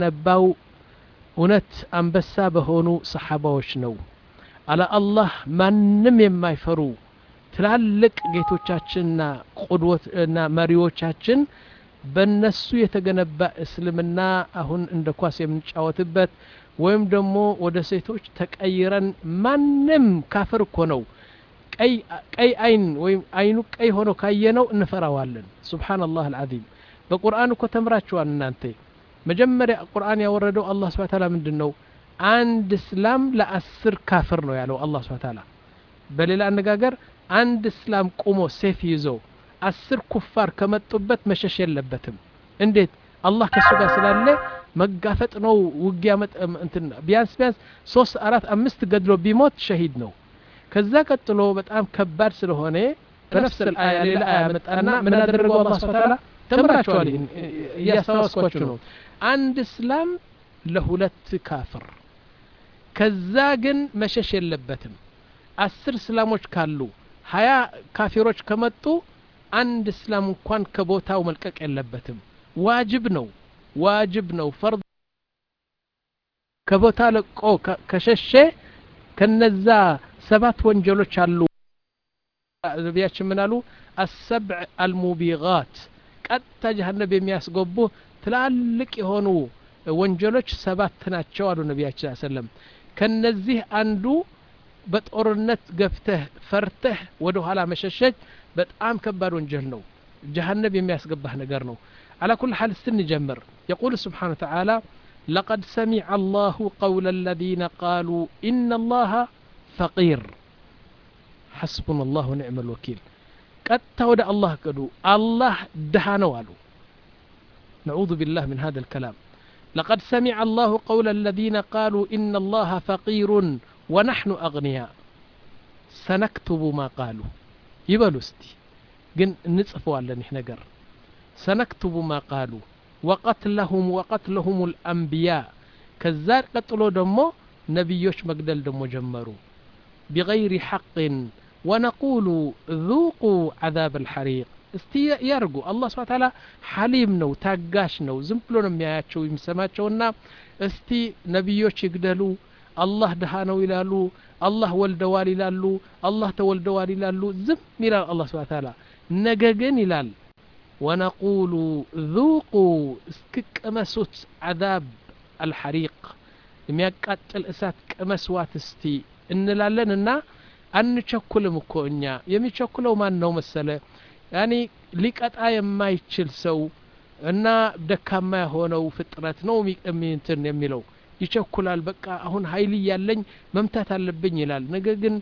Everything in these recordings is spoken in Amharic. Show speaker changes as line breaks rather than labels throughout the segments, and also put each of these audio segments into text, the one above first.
ነባው እውነት አንበሳ በሆኑ ሰሓባዎች ነው አለ አላህ ማንም የማይፈሩ ትላልቅ ጌቶቻችንና ቁድወትና መሪዎቻችን በነሱ የተገነባ እስልምና አሁን እንደ ኳስ የምንጫወትበት ወይም ደግሞ ወደ ሴቶች ተቀይረን ማንም ካፍር እኮ ነው ቀይ አይን ወይም አይኑ ቀይ ሆኖ ካየነው እንፈራዋለን ሱብሓነላህ አልዓዚም በቁርአን እኮ ተምራችኋል እናንተ መጀመሪያ ቁርአን ያወረደው አላህ ስብሐ ተዓላ ምንድን ነው አንድ እስላም ለአስር ካፍር ነው ያለው አላህ ስብሐ ተዓላ በሌላ አነጋገር አንድ እስላም ቁሞ ሴፍ ይዞ አስር ኩፋር ከመጡበት መሸሽ የለበትም እንዴት አላህ ከእሱ ጋር ስላለ መጋፈጥ ነው ውጊያ እንትን ቢያንስ ቢያንስ ሶስት አራት አምስት ገድሎ ቢሞት ሸሂድ ነው ከዛ ቀጥሎ በጣም ከባድ ስለሆነ በነፍስ አያ ሌላ አያ መጣና ምን አደረገው አላህ ስብሐ ተዓላ ተምራችኋል እያስታወስኳችሁ ነው አንድ እስላም ለሁለት ካፍር ከዛ ግን መሸሽ የለበትም አስር እስላሞች ካሉ ሀያ ካፊሮች ከመጡ አንድ እስላም እንኳን ከቦታው መልቀቅ የለበትም ዋጅብ ነው ዋጅብ ነው ፈርድ ከቦታ ለቆ ከሸሼ ከነዛ ሰባት ወንጀሎች አሉ ነቢያችን ምን አሉ አሰብዕ አልሙቢጋት ቀጥታ ጀሀነብ የሚያስገቡ ትላልቅ የሆኑ ወንጀሎች ሰባት ናቸው አሉ ነቢያችን ሰለም ከነዚህ አንዱ በጦርነት ገፍተህ ፈርተህ ወደ ኋላ መሸሸግ በጣም ከባድ ወንጀል ነው ጀሀነብ የሚያስገባህ ነገር ነው على كل حال استنجمر يقول سبحانه وتعالى لقد سمع الله قول الذين قالوا إن الله فقير حسبنا الله ونعم الوكيل قد تود الله قدو الله دهان والو نعوذ بالله من هذا الكلام لقد سمع الله قول الذين قالوا إن الله فقير ونحن أغنياء سنكتب ما قالوا يبلو استي ግን እንጽፈዋለን ይህ ነገር ሰነክቱቡ ማ ቃሉ ወቀትለሁም ወቀትለሁም ልአንቢያ ከዛ ቀጥሎ ደግሞ ነቢዮች መግደል ደግሞ ጀመሩ ቢገይሪ ሐቅን ወነቁሉ ذوቁ ዓዛብ አልሐሪቅ እስቲ ያርጉ አላህ ስብሓ ታላ ሐሊም ነው ታጋሽ ነው ዝም ብሎ ነው የሚያያቸው የሚሰማቸውና እስቲ ነቢዮች ይግደሉ አላህ ድሃ ነው ይላሉ አላህ ወልደዋል ይላሉ አላህ ተወልደዋል ይላሉ ዝም ይላል አላህ ስብሓ ታላ ነገ ግን ይላል ወነቁሉ ذوቁ እስክቅመሱት ዓዛብ አልሐሪቅ የሚያቃጥል እሳት ቅመስዋት እስቲ እንላለን እና አንቸኩልም እኮ እኛ የሚቸኩለው ማን ነው መሰለ ያኒ ሊቀጣ የማይችል ሰው እና ደካማ የሆነው ፍጥረት ነው እንትን የሚለው ይቸኩላል በቃ አሁን ሀይል እያለኝ መምታት አለብኝ ይላል ነገር ግን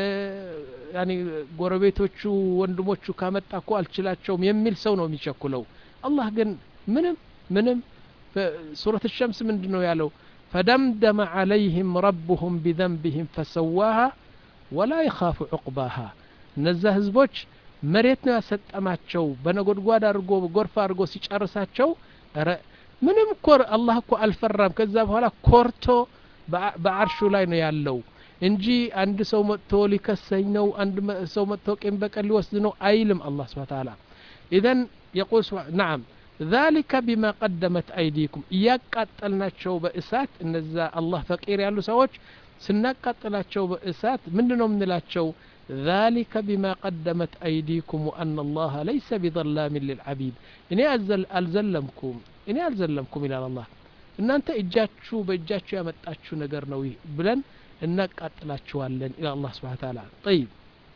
ያኒ ጎረቤቶቹ ወንድሞቹ ካመጣ እኮ አልችላቸውም የሚል ሰው ነው የሚቸኩለው አላህ ግን ምንም ምንም ሱረት ሸምስ ምንድን ነው ያለው ፈደምደመ ዓለይህም ረቡሁም ቢዘንብህም ፈሰዋሃ ወላ ይኻፉ ዑቅባሃ እነዛ ህዝቦች መሬት ነው ያሰጠማቸው በነጎድጓድ አድርጎ ጎርፍ አድርጎ ሲጨርሳቸው ረ ምንም እኮ አላህ እኮ አልፈራም ከዛ በኋላ ኮርቶ በአርሹ ላይ ነው ያለው እንጂ አንድ ሰው መጥቶ ሊከሰኝ ነው አንድ ሰው መጥቶ ቂም በቀል ሊወስድ ነው አይልም አላህ ስብሓ ተዓላ ኢዘን የቁል ናም ذلك بما قدمت أيديكم እያቃጠልናቸው በእሳት እነዛ አላህ ፈቂር ያሉ ሰዎች ስናቃጥላቸው በእሳት ምንድን ነው የምንላቸው ذلك بما قدمت أيديكم وأن الله ليس بظلام للعبيد እኔ አልዘለምኩም እኔ አልዘለምኩም ይላል አላህ እናንተ እጃችሁ በእጃችሁ ያመጣችሁ ነገር ነው ብለን እናቃጥላችኋለን ኢላ አላህ ስብሓ ተዓላ ጠይብ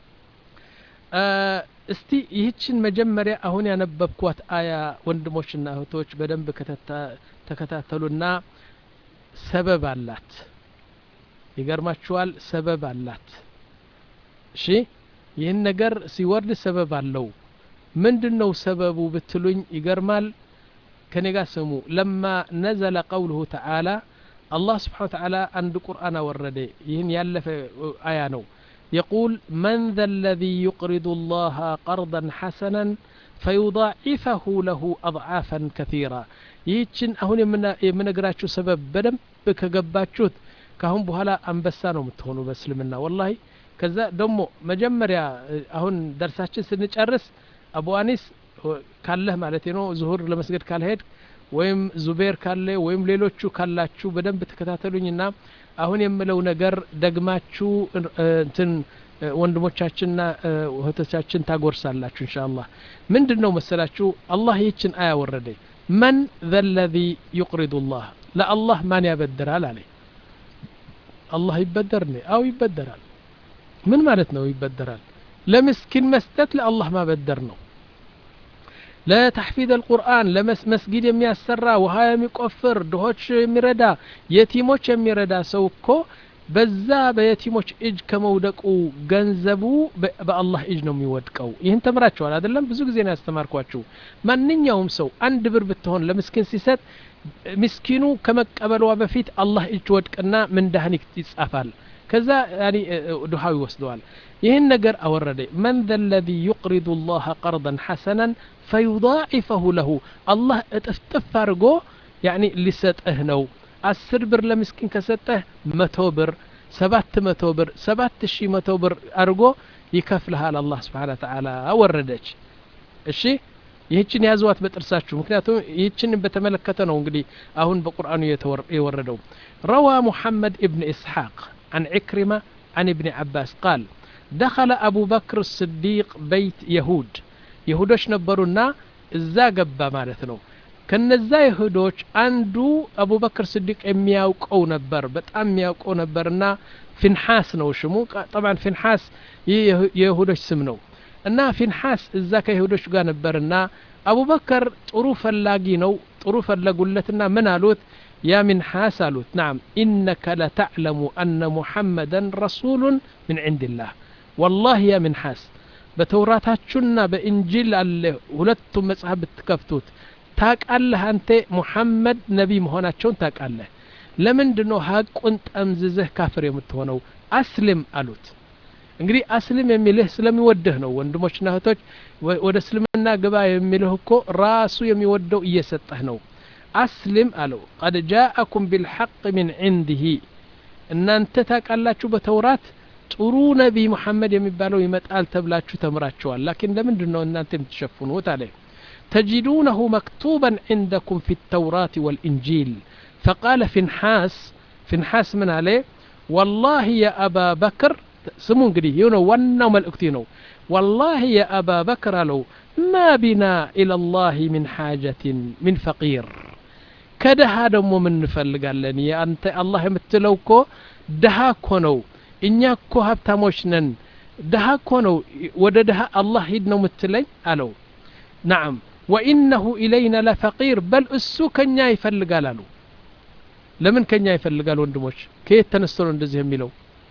እስቲ ይህችን መጀመሪያ አሁን ያነበብኳት አያ ወንድሞችና እህቶች በደንብ ተከታተሉና ሰበብ አላት ይገርማችኋል ሰበብ አላት እሺ ይህን ነገር ሲወርድ ሰበብ አለው ምንድን ነው ሰበቡ ብትሉኝ ይገርማል ከኔ ጋር ስሙ ለማ ነዘለ ቀውልሁ ተዓላ አላህ ስብሓን ተዓላ አንድ ቁርአን አወረደ ይህን ያለፈ አያ ነው يقول من ذا الذي يقرض الله قرضا حسنا فيضاعفه له أضعافا كثيرا ይህችን አሁን የምነግራችሁ ሰበብ በደንብ ከገባችሁት ካሁን በኋላ አንበሳ ነው የምትሆኑ በእስልምና ወላሂ ከዛ ደግሞ መጀመሪያ አሁን ደርሳችን ስንጨርስ አቡ አኒስ ካለህ ማለት ነው ዙሁር ለመስገድ ካልሄድ ወይም ዙቤር ካለ ወይም ሌሎቹ ካላችሁ በደንብ ተከታተሉኝና አሁን የምለው ነገር ደግማችሁ እንትን ወንድሞቻችንና እህቶቻችን ታጎርሳላችሁ እንሻ አላህ ምንድን ነው መሰላችሁ አላህ ይህችን አያ ወረደ መን ዘ ለዚ ዩቅሪዱ ላህ ለአላህ ማን ያበድራል አለ አላህ ይበደር ነ አው ይበደራል ምን ማለት ነው ይበደራል ለምስኪን መስጠት ለአላህ ማበደር ነው ለተሕፊዝ አልቁርአን ለመስጊድ የሚያሰራ ውሃ የሚቆፍር ድሆች የሚረዳ የቲሞች የሚረዳ ሰው እኮ በዛ በየቲሞች እጅ ከመውደቁ ገንዘቡ በአላህ እጅ ነው የሚወድቀው ይህን ተምራችኋል አይደለም ብዙ ጊዜ ነው ያስተማርኳችሁ ማንኛውም ሰው አንድ ብር ብትሆን ለምስኪን ሲሰጥ ምስኪኑ ከመቀበሏ በፊት አላህ እጅ ወድቅና ምንዳህን ይጻፋል ከዛ ድሃው ይወስደዋል ይህን ነገር አወረደ መን ዘ ለዚ ዩቅሪዱ ላህ ቀርضን ሐሰናን ፈዩضاعፈሁ ለሁ አላህ እጥፍጥፍ አድርጎ ያኒ ሊሰጥህ ነው አስር ብር ለምስኪን ከሰጠህ መቶ ብር ሰባት መቶ ብር ሰባት ሺህ መቶ ብር አድርጎ ይከፍልሃል አላህ ስብሓን ተዓላ ወረደች እሺ ይህችን ያዘዋት በጥርሳችሁ ምክንያቱም ይህችን በተመለከተ ነው እንግዲህ አሁን በቁርአኑ የወረደው ረዋ ሙሐመድ እብን ኢስሐቅ عن عكرمة عن ابن عباس قال دخل أبو بكر الصديق بيت يهود يهودش نبرونا እዛ ገባ ማለት ነው ከነዛ ይሁዶች አንዱ አቡበክር ስዲቅ የሚያውቀው ነበር በጣም የሚያውቀው ነበርና ፊንሓስ ነው ሽሙ ጠብዓን ፊንሓስ ይህ የይሁዶች ስም ነው እና ፊንሓስ እዛ ከይሁዶች ጋር ነበርና አቡበከር ጥሩ ፈላጊ ነው ጥሩ ፈለጉለትና ምን አሉት يا منحاس قالوا نعم إنك لتعلم أن محمدا رسول من عند الله والله يا منحاس بتوراتاتشنا بإنجيل الله ሁለቱም መጽሐፍ ብትከፍቱት ታቃለህ አንተ ሙሐመድ ነቢ መሆናቸውን ታቃለህ ለምንድን ነው ሀቁን ጠምዝዝህ ካፍር የምትሆነው አስልም አሉት እንግዲህ አስልም የሚልህ ስለሚወድህ ነው ወንድሞችና እህቶች ወደ እስልምና ግባ የሚልህ እኮ ራሱ የሚወደው እየሰጠህ ነው አስልም አለው ቀድ ጃአኩም ቢልሐቅ ምን ዕንድህ እናንተ ታቃላችሁ በተውራት ጥሩ ነቢይ ሙሐመድ የሚባለው ይመጣል ተብላችሁ ተምራችኋል ላኪን ለምንድን ነው እናንተ የምትሸፍኑት አለ تجدونه مكتوبا عندكم في التوراة والإنجيل فقال فنحاس فنحاس من عليه والله يا أبا بكر سمون قدي يونو ونو ملأكتينو والله يا أبا بكر لو ما بنا إلى الله من حاجة من فقير ከደሃ ደግሞ ምን እንፈልጋለን የአንተ አላህ የምትለው እኮ ደሃ እኮ ነው እኛ እኮ ሀብታሞች ነን ደሃ እኮ ነው ወደ ደሃ አላህ ሂድ ነው ምትለኝ አለው ናም ወኢነሁ ኢለይና ለፈቂር በል እሱ ከኛ ይፈልጋል አሉ ለምን ከኛ ይፈልጋል ወንድሞች ከየት ተነስቶ ነው እንደዚህ የሚለው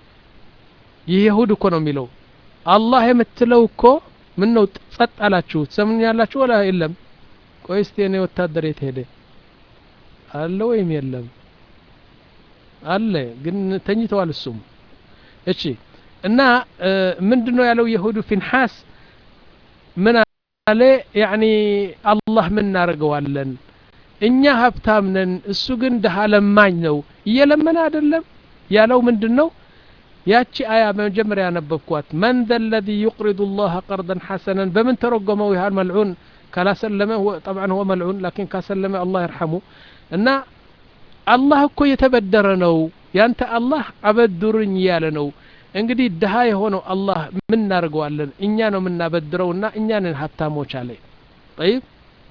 ይህ የሁድ እኮ ነው የሚለው አላህ የምትለው እኮ ምን ነው ጸጥ አላችሁ ትሰምኛላችሁ ወላ የለም ቆይ እስቲ እኔ ወታደር የት ሄደ አለ ወይም የለም አለ ግን ተኝተዋል እሱም እሺ እና ምንድን ነው ያለው የሁዱ ፊንሓስ ምን አለ ያኒ አላህ ምን እናደርገዋለን እኛ ሀብታም ነን እሱ ግን ድሃ ለማኝ ነው እየለመነ አይደለም ያለው ምንድን ነው ያቺ አያ በመጀመሪያ ያነበብኳት መን ዘ ለዚ ዩቅሪዱ ላህ ቀርደን ሐሰነን በምን ተረጎመው ያህል መልዑን ካላሰለመ ጠብዓ ሁወ መልዑን ላኪን ካሰለመ አላህ ይርሐሙ እና አላህ እኮ የተበደረ ነው ያንተ አላህ አበድሩኝ እያለ ነው እንግዲህ ድሃ የሆነው አላህ ምን እናደርገዋለን እኛ ነው የምናበድረውና እኛ ነን ሀብታሞች አለ ጠይብ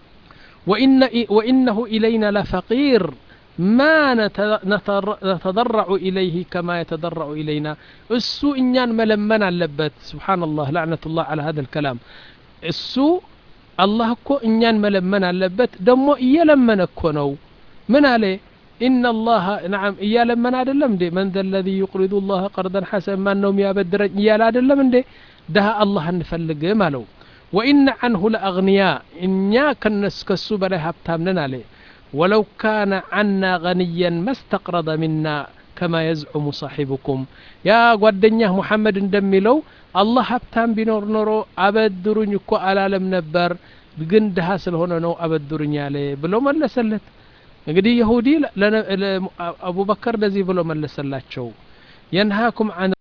وإنه إلينا لفقير ما نتضرع إليه كما يتضرع إلينا السوء إنيان ملمن اللبت سبحان الله لعنة الله على هذا الكلام السوء الله كو إنيان ملمن اللبت دمو إيلمن كونو من عليه إن الله نعم إيا لمن أدلم دي من ذا الذي يقرض الله قرضا حسنا ما أنهم يابدر إيا لا أدلم دي دها الله نفلق مالو وإن عنه لأغنياء إنيا كنس كسو بلا هبتامنا عليه ولو كان عنا غنيا ما استقرض منا كما يزعم صاحبكم يا ጓደኛህ ሙሐመድ እንደሚለው አላህ ሀብታም ቢኖር ኖሮ አበድሩኝ እኮ አላለም ነበር ግን ድሃ ስለሆነ ነው አበድሩኝ ያለ ብሎ መለሰለት እንግዲህ የሁዲ አቡበከር ለዚህ ብሎ መለሰላቸው የንሃኩም አን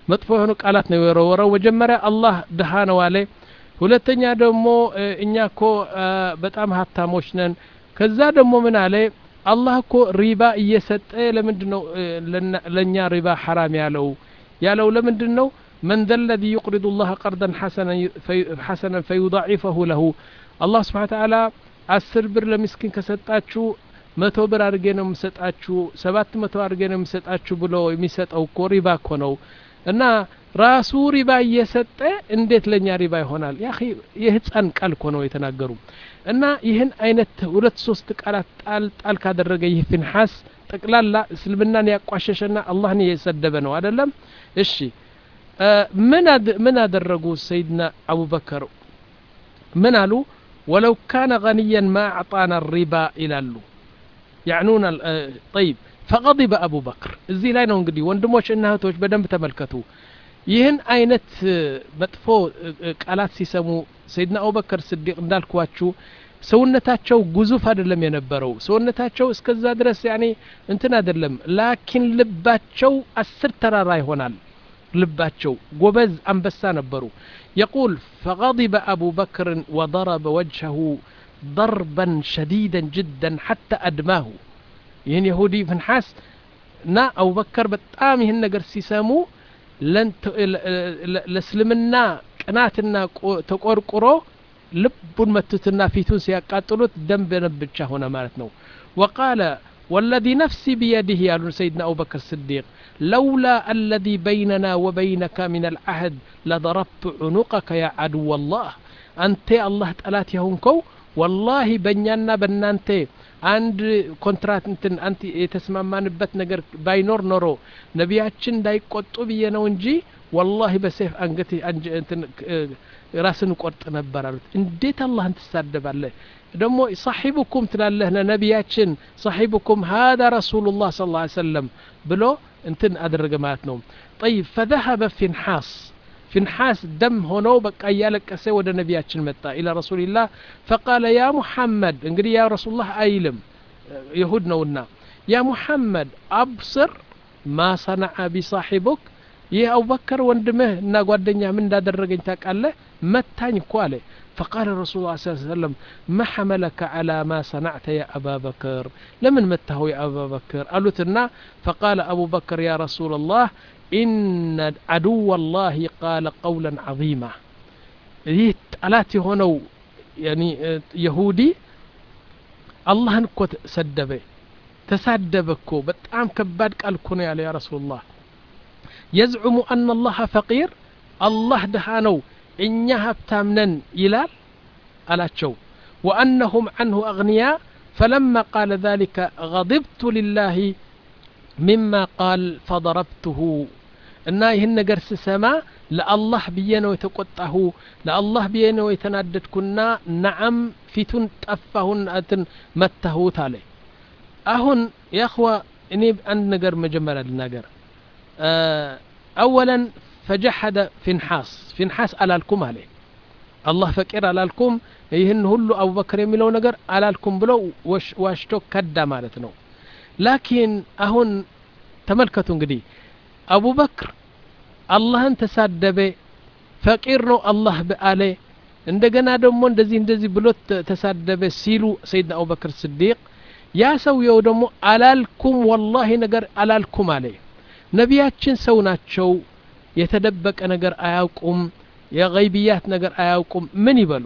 መጥፎ የሆኑ ቃላት ነው የወረወረው መጀመሪያ አላህ ድሃ ነው አለ ሁለተኛ ደግሞ እኛ እኮ በጣም ሀብታሞች ነን ከዛ ደግሞ ምን አለ አላህ እኮ ሪባ እየሰጠ ለምንድ ነው ለእኛ ሪባ ሐራም ያለው ያለው ለምንድን ነው من ذا الذي يقرض الله قرضا حسنا حسنا فيضاعفه له الله سبحانه وتعالى አስር ብር ለምስኪን ከሰጣችሁ መቶ ብር አድርጌ ነው የምሰጣችሁ ሰባት መቶ አድርጌ ነው የምሰጣችሁ ብሎ የሚሰጠው እኮ ሪባ እኮ ነው እና ራሱ ሪባ እየሰጠ እንዴት ለእኛ ሪባ ይሆናል ያ የህፃን ቃል እኮ ነው የተናገሩ እና ይህን አይነት ሁለት ሶስት ቃላት ጣል ጣል ካደረገ ይህ ፊንሐስ ጠቅላላ እስልምናን ያቋሸሸና አላህን የሰደበ ነው አደለም እሺ ምን አደረጉ ሰይድና አቡበከር ምን አሉ ወለው ካነ ገኒያን ማ አዕጣና ሪባ ይላሉ ያዕኑን ጠይብ ፈቀዲበ አቡ በክር እዚህ ላይ ነው እንግዲህ ወንድሞች እና እህቶች በደንብ ተመልከቱ ይህን አይነት መጥፎ ቃላት ሲሰሙ ሰይድና አቡበከር ስዲቅ እንዳልኳችሁ ሰውነታቸው ጉዙፍ አይደለም የነበረው ሰውነታቸው እስከዛ ድረስ ያኔ እንትን አይደለም ላኪን ልባቸው አስር ተራራ ይሆናል ልባቸው ጎበዝ አንበሳ ነበሩ يقول فغضب أبو بكر وضرب وجهه ضربا شديدا جدا حتى أدماه ይህን የሁዲ ፍንሐስ እና አቡበከር በጣም ይህን ነገር ሲሰሙ ለእስልምና ቅናትና ተቆርቁሮ ልቡን መቱትና ፊቱን ሲያቃጥሉት ደም በደም ብቻ ሆነ ማለት ነው ወቃለ والذي نفسي بيده يا سيدنا أبو بكر الصديق لولا الذي بيننا وبينك من العهد لضربت عنقك يا عدو الله أنت الله تألات يهونكو والله بنيانا بنانت አንድ ኮንትራት እንትን አንቲ የተስማማንበት ነገር ባይኖር ኖሮ ነቢያችን እንዳይቆጡ ብዬ ነው እንጂ ወላሂ በሴፍ አንገት እንትን ራስን ቆርጥ ነበር አሉት እንዴት አላህን ትሳደባለህ ደግሞ ሳሒቡኩም ትላለህ ነቢያችን ሳሒቡኩም ሀذا ረሱሉ ላህ ስ ላ ሰለም ብሎ እንትን አደረገ ማለት ነው ጠይብ ፈذهበ ፊንሓስ ፊንሓስ ደም ሆነው በቃ እያለቀሰ ወደ ነቢያችን መጣ ኢላ ረሱልላህ ፈቃለ ያ ሙሐመድ እንግዲህ ያ ረሱላህ አይልም ይሁድ ነውና ያ ሙሐመድ አብስር ማ ሰነዐ ቢሳሒቡክ ይህ አቡበከር ወንድምህ እና ጓደኛ ምን እንዳደረገኝ ታውቃለህ መታኝ እኮ አለ فقال الرسول صلى الله عليه وسلم ما حملك على ما صنعت يا أبا بكر لمن مته يا أبا بكر قالوا فقال أبو بكر يا رسول الله إن عدو الله قال قولا عظيما ይህ ጠላት የሆነው የሁዲ አላህን እኮ ሰደበ ተሳደበ እኮ በጣም ከባድ ቃል እኮ ነው ያለ ያ ረሱሉላህ የዝዑሙ አና አላህ ፈቂር አላህ ድሃ ነው እኛ ሀብታም ነን ይላል አላቸው ወአነሁም ዐንሁ አግንያ ፈለማ ቃለ ذلك غضبت لله مما قال فضربته እና ይህን ነገር ስሰማ ለአላህ ብዬ ነው የተቆጣሁ ለአላህ ብዬ ነው የተናደድኩና ነዓም ፊቱን ጠፋሁን እንትን መታሁት አለ አሁን ያኽዋ እኔ አንድ ነገር መጀመሪያ ልናገር አወለን ፈጀሐደ ፊንሓስ ፊንሓስ አላልኩም አለ አላህ ፈቂር አላልኩም ይህን ሁሉ አቡበክር የሚለው ነገር አላልኩም ብሎ ዋሽቶ ከዳ ማለት ነው ላኪን አሁን ተመልከቱ እንግዲህ አቡበክር አላህን ተሳደበ ፈቂር ነው አላህ አለ እንደገና ደግሞ እንደዚህ እንደዚህ ብሎ ተሳደበ ሲሉ ሰይድና አቡበክር ስዲቅ ያ ሰውየው ደግሞ አላልኩም ወላሂ ነገር አላልኩም አለ ነቢያችን ሰው ናቸው የተደበቀ ነገር አያውቁም የገይብያት ነገር አያውቁም ምን ይበሉ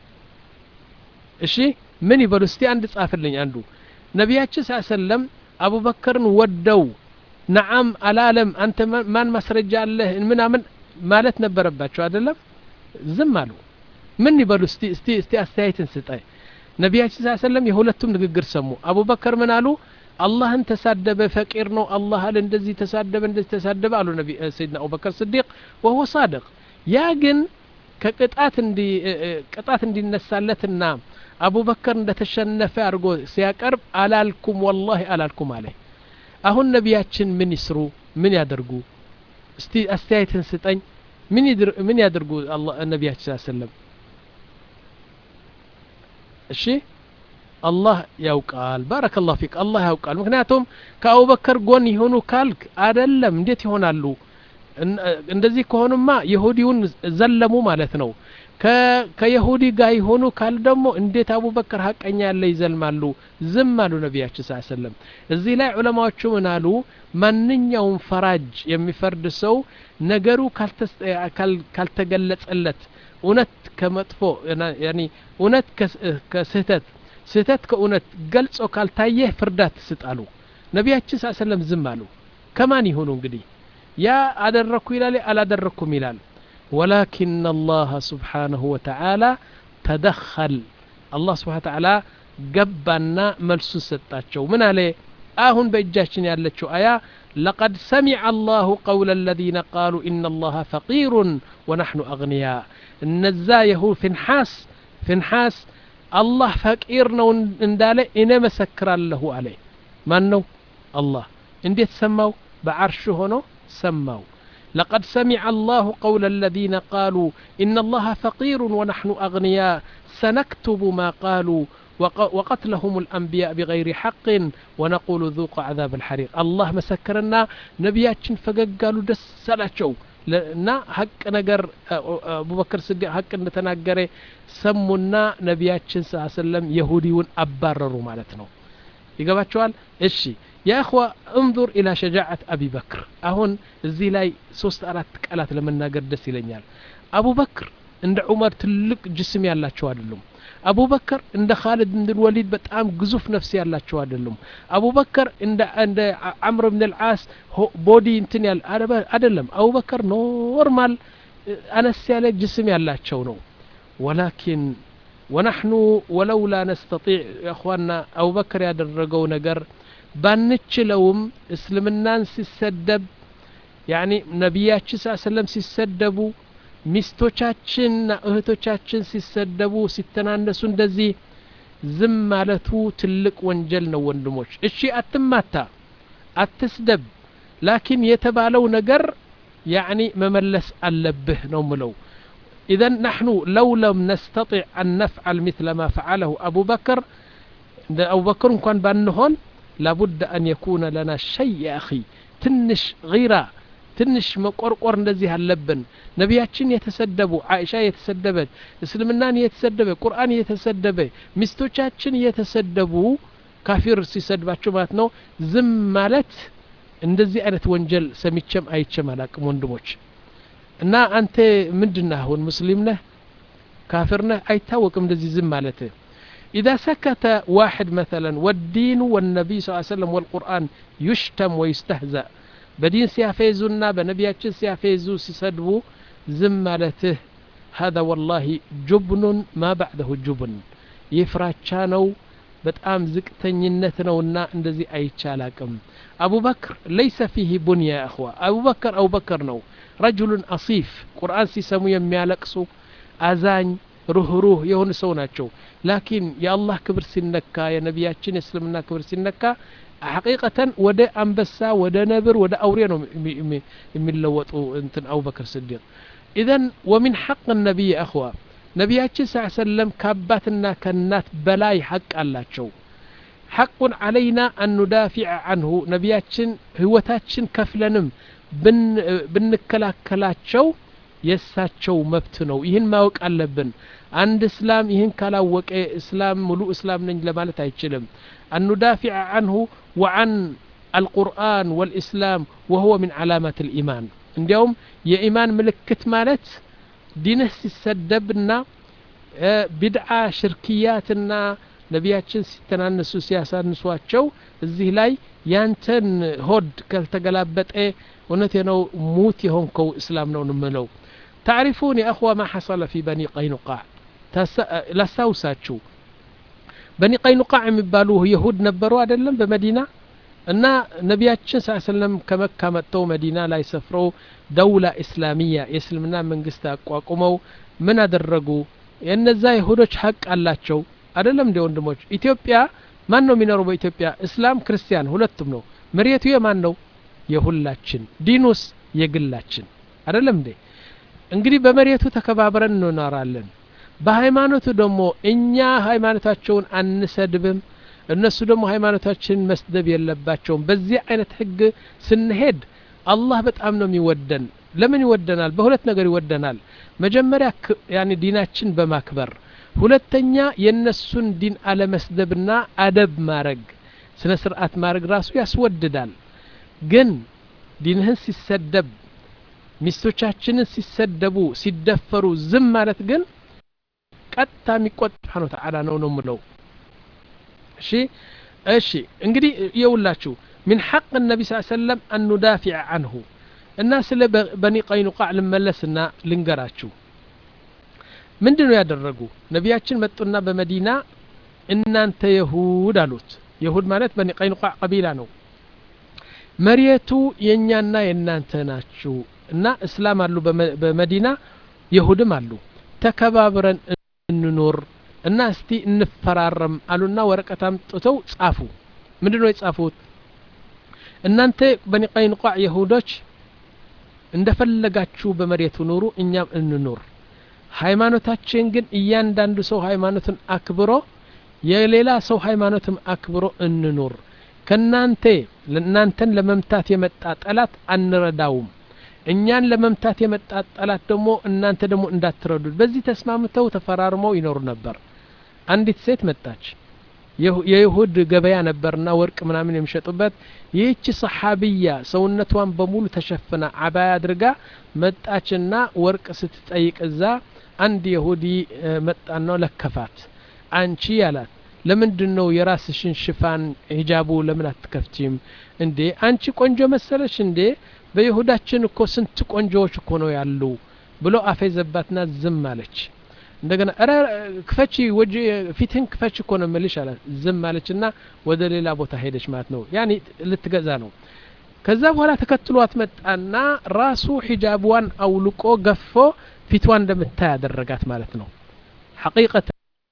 እሺ ምን ይበሉ እስቲ አንድ ጻፍልኝ አንዱ ነቢያችን ስ ሰለም አቡበከርን ወደው ነዓም አላለም አንተ ማን ማስረጃ አለህ ምናምን ማለት ነበረባቸው አይደለም ዝም አሉ ምን ይበሉ እስቲ እስቲ እስቲ አስተያየትን ስጠይ ነቢያችን ስ ሰለም የሁለቱም ንግግር ሰሙ አቡበከር ምን አሉ አላህን ተሳደበ ፈቂር ነው አላህ አለ እንደዚህ ተሳደበ እንደዚህ ተሳደበ አሉ ነቢ ሰይድና አቡበከር ስዲቅ ወሆ ሳድቅ ያ ግን ከቅጣት እንዲ ቅጣት እንዲነሳለትና አቡበከር እንደተሸነፈ አድርጎ ሲያቀርብ አላልኩም ወላሂ አላልኩም አለ አሁን ነቢያችን ምን ይስሩ ምን ያደርጉ እስቲ አስተያየትን ስጠኝ ምን ያደርጉ ነቢያችን ሰለም እሺ አላህ ያውቃል ባረከ ላሁ ፊክ አላህ ያውቃል ምክንያቱም ከአቡበከር ጎን ይሆኑ ካልክ አደለም እንዴት ይሆናሉ እንደዚህ ከሆኑማ የሁዲውን ዘለሙ ማለት ነው ከየሁዲ ጋር የሆኑ ካል ደግሞ እንዴት አቡበክር ሀቀኛ ያለ ይዘልማሉ ዝም አሉ ነቢያችን ስ ሰለም እዚህ ላይ ዑለማዎቹ ምን አሉ ማንኛውም ፈራጅ የሚፈርድ ሰው ነገሩ ካልተገለጸለት እውነት ከመጥፎ እውነት ከስህተት ስህተት ከእውነት ገልጾ ካልታየ ፍርዳት ስጣሉ ነቢያችን ስ ሰለም ዝም አሉ ከማን ይሆኑ እንግዲህ ያ አደረግኩ ይላል አላደረግኩም ይላል ወላኪን አላህ ስብሓንሁ ወተዓላ ተደኸል አላህ ስብሓን ተዓላ ገባና መልሱን ሰጣቸው ምን አለ አሁን በእጃችን ያለችው አያ لقد سمع الله قول الذين قالوا إن الله فقير ونحن أغنياء النزا يهو فنحاس فنحاس الله فقير نو اندالي إنا مسكر له عليه من نو الله انديت سماو بعرش هنا سماو لقد سمع الله قول الذين قالوا إن الله فقير ونحن أغنياء سنكتب ما قالوا وقتلهم الأنبياء بغير حق ونقول ذوقوا عذاب الحريق الله مسكرنا نبياتشن فقالوا دس سلاتشو እና ሀቅ ነገር አቡበክር ስዲቅ ሀቅ እንደተናገረ ሰሙና ነቢያችን ስ ሰለም የሁዲውን አባረሩ ማለት ነው ይገባቸዋል እሺ يا أخوة انظر إلى شجاعة أبي بكر أهون الزي لاي سوست أرات قالات لما ناقر دس إلينيال أبو بكر عند عمر تلك جسم يالله شو أدلهم أبو بكر عند خالد بن الوليد بتأم قزوف نفسي يالله شو أدلهم أبو بكر عند عند عمرو بن العاس بودي انتن يال أدلهم أبو بكر نورمال أنا السيالة جسم يالله شو نو ولكن ونحن ولولا نستطيع يا أخواننا أبو بكر يادرقو نقر ባንችለውም እስልምናን ሲሰደብ ያኒ ነቢያችን ስ ሰለም ሲሰደቡ ሚስቶቻችንና እህቶቻችን ሲሰደቡ ሲተናነሱ እንደዚህ ዝም ማለቱ ትልቅ ወንጀል ነው ወንድሞች እሺ አትማታ አትስደብ ላኪን የተባለው ነገር ያኒ መመለስ አለብህ ነው ምለው إذا نحن لو لم نستطع أن نفعل مثل ما فعله أبو بكر أبو بكر كان بانهون لابد أن يكون لنا شيء يا أخي تنش غيرة ትንሽ መቆርቆር እንደዚህ አለብን ነቢያችን የተሰደቡ አይሻ የተሰደበች እስልምናን የተሰደበ ቁርአን የተሰደበ ሚስቶቻችን የተሰደቡ ካፊር ሲሰድባቸው ማለት ነው ዝም ማለት እንደዚህ አይነት ወንጀል ሰሚቸም አይቸም አላቅም ወንድሞች እና አንተ ምንድነህ አሁን ሙስሊም ነህ ካፊር ነህ አይታወቅም እንደዚህ ዝም ማለት إذا سكت واحد مثلا والدين والنبي صلى الله عليه وسلم والقرآن يشتم ويستهزأ بدين سيافيزنا بنبياتش سيافيزو سيسدبو زمالته هذا والله جبن ما بعده جبن يفراتشانو በጣም ዝቅተኝነት ነውና እንደዚህ አይቻላቅም አቡበክር ለይሰ ፊህ ቡንያ ያ እኽዋ አቡበክር አቡበክር ነው ረጅሉን አሲፍ ቁርአን ሲሰሙ የሚያለቅሱ አዛኝ ሩህሩህ የሆኑ ሰው ናቸው ላኪን የአላህ ክብር ሲነካ የነቢያችን የእስልምና ክብር ሲነካ ሐቂቀተን ወደ አንበሳ ወደ ነብር ወደ አውሬ ነው የሚለወጡ እንትን አቡበክር ስዲቅ ኢዘን ወሚን ሐቅ ነቢይ አኽዋ ነቢያችን ስ ሰለም ከአባትና ከእናት በላይ ሐቅ አላቸው ሐቁን ዓለይና አን ኑዳፊዕ አንሁ ነቢያችን ህይወታችን ከፍለንም ብንከላከላቸው የእሳቸው መብት ነው ይህን ማወቅ አለብን አንድ እስላም ይህን ካላወቀ እስላም ሙሉ እስላም ነኝ ለማለት አይችልም አኑዳፊዕ አንሁ ወአን አልቁርአን ወልእስላም ወሁወ ምን ዓላማት ልኢማን እንዲያውም የኢማን ምልክት ማለት ዲንህ ሲሰደብና ቢድዓ ሽርክያትና ነቢያችን ሲተናነሱ ሲያሳንሷቸው እዚህ ላይ ያንተን ሆድ ካልተገላበጠ እውነቴ ነው ሙት የሆንከው እስላም ነው ንምለው تعرفون يا أخوة ما حصل في بني قينقاع ላስታውሳችሁ በኒ ቀይኑቃዕ የሚባሉ የሁድ ነበሩ አይደለም በመዲና እና ነቢያችን ስ ሰለም ከመካ መጥተው መዲና ላይ ሰፍረው ደውላ እስላሚያ የእስልምና መንግስት አቋቁመው ምን አደረጉ የእነዛ የሁዶች ሀቅ አላቸው አይደለም እንደ ወንድሞች ኢትዮጵያ ማን ነው የሚኖረው በኢትዮጵያ እስላም ክርስቲያን ሁለቱም ነው መሬቱ የማን ነው የሁላችን ዲኑስ የግላችን አይደለም እንዴ እንግዲህ በመሬቱ ተከባብረን እንኖራለን በሃይማኖቱ ደግሞ እኛ ሃይማኖታቸውን አንሰድብም እነሱ ደግሞ ሃይማኖታችንን መስደብ የለባቸውም በዚህ አይነት ህግ ስንሄድ አላህ በጣም ነው የሚወደን ለምን ይወደናል በሁለት ነገር ይወደናል መጀመሪያ ያኒ ዲናችን በማክበር ሁለተኛ የእነሱን ዲን አለመስደብና አደብ ማድረግ ስነ ስርዓት ማድረግ ራሱ ያስወድዳል ግን ዲንህን ሲሰደብ ሚስቶቻችንን ሲሰደቡ ሲደፈሩ ዝም ማለት ግን ቀጥታ የሚቆጥ ስብሓን ተዓላ ነው ነው ምለው እሺ እሺ እንግዲህ የውላችሁ ሚን ሐቅ ነቢ ስ ሰለም አን ኑዳፊዕ አንሁ እና ስለ በኒ ቀይኑቃዕ ልመለስና ልንገራችሁ ምንድን ነው ያደረጉ ነቢያችን መጡና በመዲና እናንተ የሁድ አሉት የሁድ ማለት በኒ ቀይኑቃዕ ቀቢላ ነው መሬቱ የእኛና የእናንተ ናችሁ እና እስላም አሉ በመዲና የሁድም አሉ ተከባብረን እንኖር እና እስቲ እንፈራረም አሉና ወረቀት አምጥተው ጻፉ ምንድ ነው የጻፉት እናንተ በኒ ቀይኑቃዕ የሁዶች እንደፈለጋችሁ በመሬቱ ኑሩ እኛም እንኑር ሃይማኖታችን ግን እያንዳንዱ ሰው ሃይማኖትን አክብሮ የሌላ ሰው ሃይማኖትም አክብሮ እንኑር ከናንተ እናንተን ለመምታት የመጣ ጠላት አንረዳውም እኛን ለመምታት የመጣ ጠላት ደግሞ እናንተ ደግሞ እንዳትረዱት በዚህ ተስማምተው ተፈራርመው ይኖሩ ነበር አንዲት ሴት መጣች የይሁድ ገበያ ነበርና ወርቅ ምናምን የሚሸጡበት ይህች ሰሓቢያ ሰውነቷን በሙሉ ተሸፍና አባያ አድርጋ መጣችና ወርቅ ስትጠይቅ እዛ አንድ የሁዲ መጣና ለከፋት አንቺ ያላት ለምንድን ነው የራስሽን ሽፋን ሂጃቡ ለምን አትከፍቺም እንዴ አንቺ ቆንጆ መሰለሽ እንዴ በይሁዳችን እኮ ስንት ቆንጆዎች እኮ ነው ያሉ ብሎ አፌዘባትና ዝም አለች እንደገና ረ ክፈቺ ወጅ ፊትህን ክፈች እኮ ነው ምልሽ አላት ዝም አለችና ወደ ሌላ ቦታ ሄደች ማለት ነው ያኒ ልትገዛ ነው ከዛ በኋላ ተከትሏት መጣና ራሱ ሒጃብዋን አውልቆ ገፎ ፊትዋን እንደምታይ ያደረጋት ማለት ነው ሐቂቀተ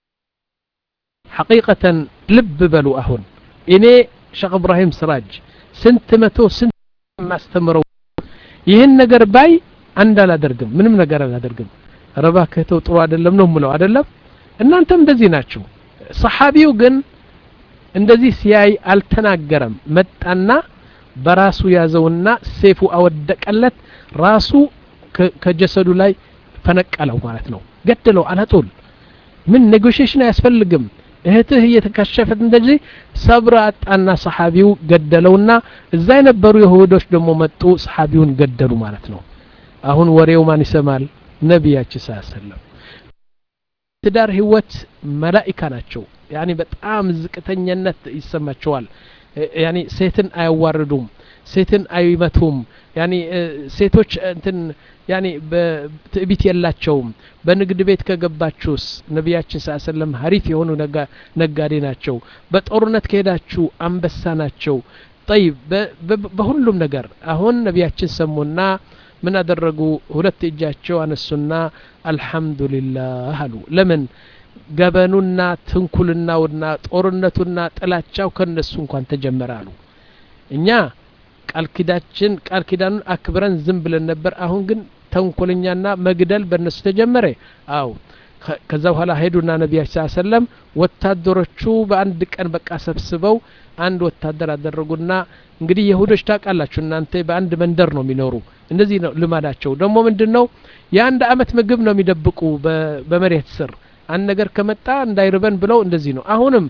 ሐቂቀተን ልብ በሉ አሁን እኔ ሸክ እብራሂም ስራጅ ስንት መቶ ስንት ማስተምረው ይህን ነገር ባይ አንድ አላደርግም ምንም ነገር አላደርግም ረባ ክህተው ጥሩ አይደለም ነው ምለው አይደለም እናንተም እንደዚህ ናችሁ ሰሓቢው ግን እንደዚህ ሲያይ አልተናገረም መጣና በራሱ ያዘውና ሴፉ አወደቀለት ራሱ ከጀሰዱ ላይ ፈነቀለው ማለት ነው ገደለው አላጦል ምን ኔጎሽሽን አያስፈልግም እህትህ እየተከሸፈት እንደዚህ ሰብር አጣና ሰሓቢው ገደለውና እዛ የነበሩ የሁዶች ደግሞ መጡ ሰሓቢውን ገደሉ ማለት ነው አሁን ወሬው ማን ይሰማል ነቢያችን ስ ሰለም ትዳር ህይወት መላኢካ ናቸው ያኒ በጣም ዝቅተኛነት ይሰማቸዋል ያኒ ሴትን አያዋርዱም ሴትን አይመቱም ያኒ ሴቶች እንትን ያኒ በትዕቢት የላቸውም በንግድ ቤት ከገባችሁስ ነቢያችን ስ ሰለም ሀሪፍ የሆኑ ነጋዴ ናቸው በጦርነት ከሄዳችሁ አንበሳ ናቸው ጠይብ በሁሉም ነገር አሁን ነቢያችን ሰሙና ምን አደረጉ ሁለት እጃቸው አነሱና አልሐምዱሊላህ አሉ ለምን ገበኑና ትንኩልናውና ጦርነቱና ጥላቻው ከነሱ እንኳን ተጀመረ አሉ እኛ ቃል ኪዳችን ቃል ኪዳኑን አክብረን ዝም ብለን ነበር አሁን ግን ተንኮለኛና መግደል በእነሱ ተጀመረ አው ከዛ በኋላ ሄዱና ነቢያችን ስ ሰለም ወታደሮቹ በአንድ ቀን በቃ ሰብስበው አንድ ወታደር አደረጉና እንግዲህ የሁዶች ታውቃላችሁ እናንተ በአንድ መንደር ነው የሚኖሩ እንደዚህ ነው ልማዳቸው ደግሞ ምንድን ነው የአንድ አመት ምግብ ነው የሚደብቁ በመሬት ስር አንድ ነገር ከመጣ እንዳይርበን ብለው እንደዚህ ነው አሁንም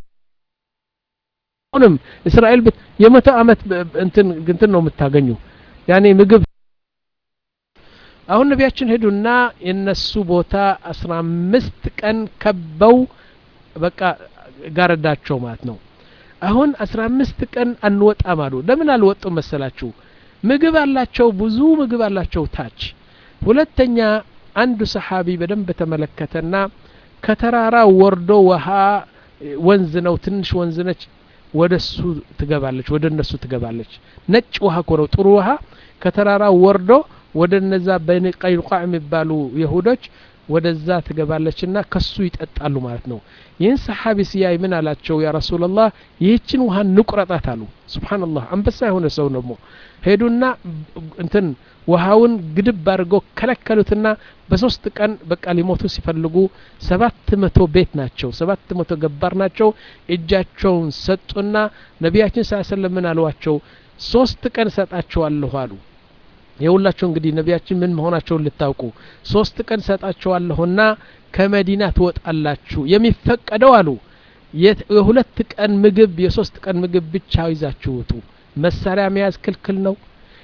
አሁንም እስራኤል የመቶ አመት እንትን እንትን ነው የምታገኙ ያኔ ምግብ አሁን ነቢያችን ሄዱና የነሱ ቦታ አስራ አምስት ቀን ከበው በቃ ጋረዳቸው ማለት ነው አሁን አስራ አምስት ቀን አንወጣም አሉ ለምን አልወጡም መሰላችሁ ምግብ አላቸው ብዙ ምግብ አላቸው ታች ሁለተኛ አንዱ ሰሓቢ በደንብ ተመለከተና ከተራራ ወርዶ ውሃ ወንዝ ነው ትንሽ ወንዝ ነች ወደ እሱ ትገባለች ወደ እነሱ ትገባለች ነጭ ውሃ እኮ ነው ጥሩ ውሃ ከተራራ ወርዶ ወደ እነዛ በኒ ቀይኑቃዕ የሚባሉ የሁዶች ወደዛ ትገባለችና ከሱ ይጠጣሉ ማለት ነው ይህን ሰሓቢ ሲያይ ምን አላቸው ያ ረሱላላህ ይህችን ውሃ ንቁረጣት አሉ ስብሓንላህ አንበሳ የሆነ ሰው ደግሞ ሄዱና እንትን ውሃውን ግድብ አድርገው ከለከሉትና በሶስት ቀን በቃ ሊሞቱ ሲፈልጉ ሰባት መቶ ቤት ናቸው ሰባት መቶ ገባር ናቸው እጃቸውን ሰጡና ነቢያችን ስ ሰለም ምን አሏቸው ሶስት ቀን እሰጣቸዋለሁ አሉ የሁላችሁ እንግዲህ ነቢያችን ምን መሆናቸውን ልታውቁ ሶስት ቀን ሰጣቸዋለሁና ከመዲና ትወጣላችሁ የሚፈቀደው አሉ የሁለት ቀን ምግብ የሶስት ቀን ምግብ ብቻ ይዛችሁ ውጡ መሳሪያ መያዝ ክልክል ነው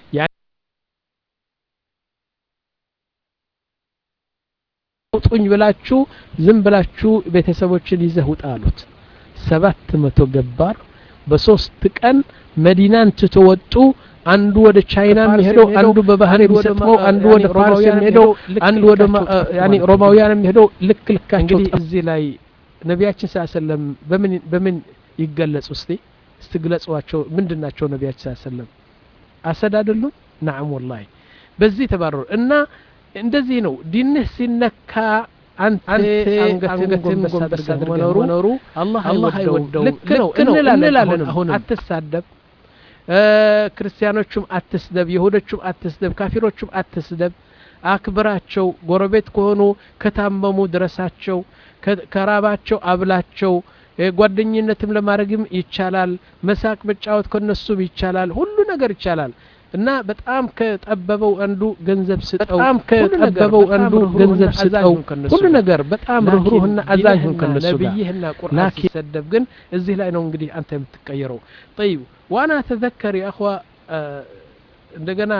ውጡኝ ብላችሁ ዝም ብላችሁ ቤተሰቦችን ይዘህ ውጣ አሉት ሰባት መቶ ገባር በሶስት ቀን መዲናን ትቶ ወጡ አንዱ ወደ ቻይና የሚሄደው አንዱ በባህር የሚሰጥመው አንዱ ወደ ፋርስ የሚሄደው አንዱ ወደ ያኒ ሮማውያን የሚሄደው ልክ ልካቸው እዚህ ላይ ነቢያችን ሰለም በምን በምን ይገለጹ እስቲ እስቲ ግለጿቸው ምንድን ናቸው ነቢያችን ሰለም አሰድ አይደሉም ናም ወላሂ በዚህ ተባረሩ እና እንደዚህ ነው ዲንህ ሲነካ አንተ አንገትን ጎንበስ አድርገህ መኖሩ አላህ አይወደው ልክ ነው እንላለን አሁንም አትሳደብ ክርስቲያኖቹም አትስደብ ይሁዶቹም አትስደብ ካፊሮቹም አትስደብ አክብራቸው ጎረቤት ከሆኑ ከታመሙ ድረሳቸው ከራባቸው አብላቸው ጓደኝነትም ለማድረግም ይቻላል መሳቅ መጫወት ከነሱም ይቻላል ሁሉ ነገር ይቻላል እና በጣም ከጠበበው አንዱ ገንዘብ ስጠው በጣም ከጠበበው አንዱ ገንዘብ ስጠው ሁሉ ነገር በጣም ርህሩህና አዛኝ ሁን ከነሱ ጋር ነብይህና ቁርአን ሲሰደብ ግን እዚህ ላይ ነው እንግዲህ አንተ የምትቀየረው طيب وانا اتذكر يا اخوه እንደገና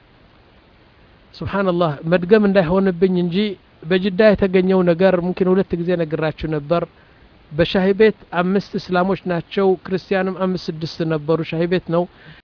ሱብሓንላህ መድገም እንዳይሆንብኝ እንጂ በጅዳ የተገኘው ነገር ሙምኪን ሁለት ጊዜ ነግራችሁ ነበር በሻሂ ቤት አምስት እስላሞች ናቸው ክርስቲያንም አምስት ስድስት ነበሩ ሻሂ ቤት ነው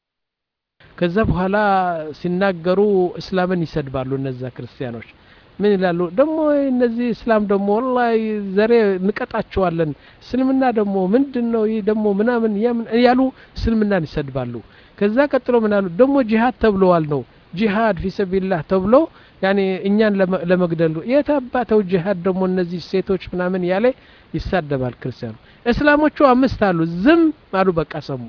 ከዛ በኋላ ሲናገሩ እስላምን ይሰድባሉ እነዛ ክርስቲያኖች ምን ይላሉ ደግሞ እነዚህ እስላም ደግሞ ወላሂ ዘሬ እንቀጣቸዋለን እስልምና ደግሞ ምንድን ነው ይህ ደግሞ ምናምን ያሉ እስልምናን ይሰድባሉ ከዛ ቀጥሎ ምን አሉ ደግሞ ጂሃድ ተብለዋል ነው ጂሃድ ፊሰቢላህ ተብሎ ያኔ እኛን ለመግደሉ የታባተው ጂሃድ ደግሞ እነዚህ ሴቶች ምናምን ያለ ይሳደባል ክርስቲያኑ እስላሞቹ አምስት አሉ ዝም አሉ በቃ ሰሙ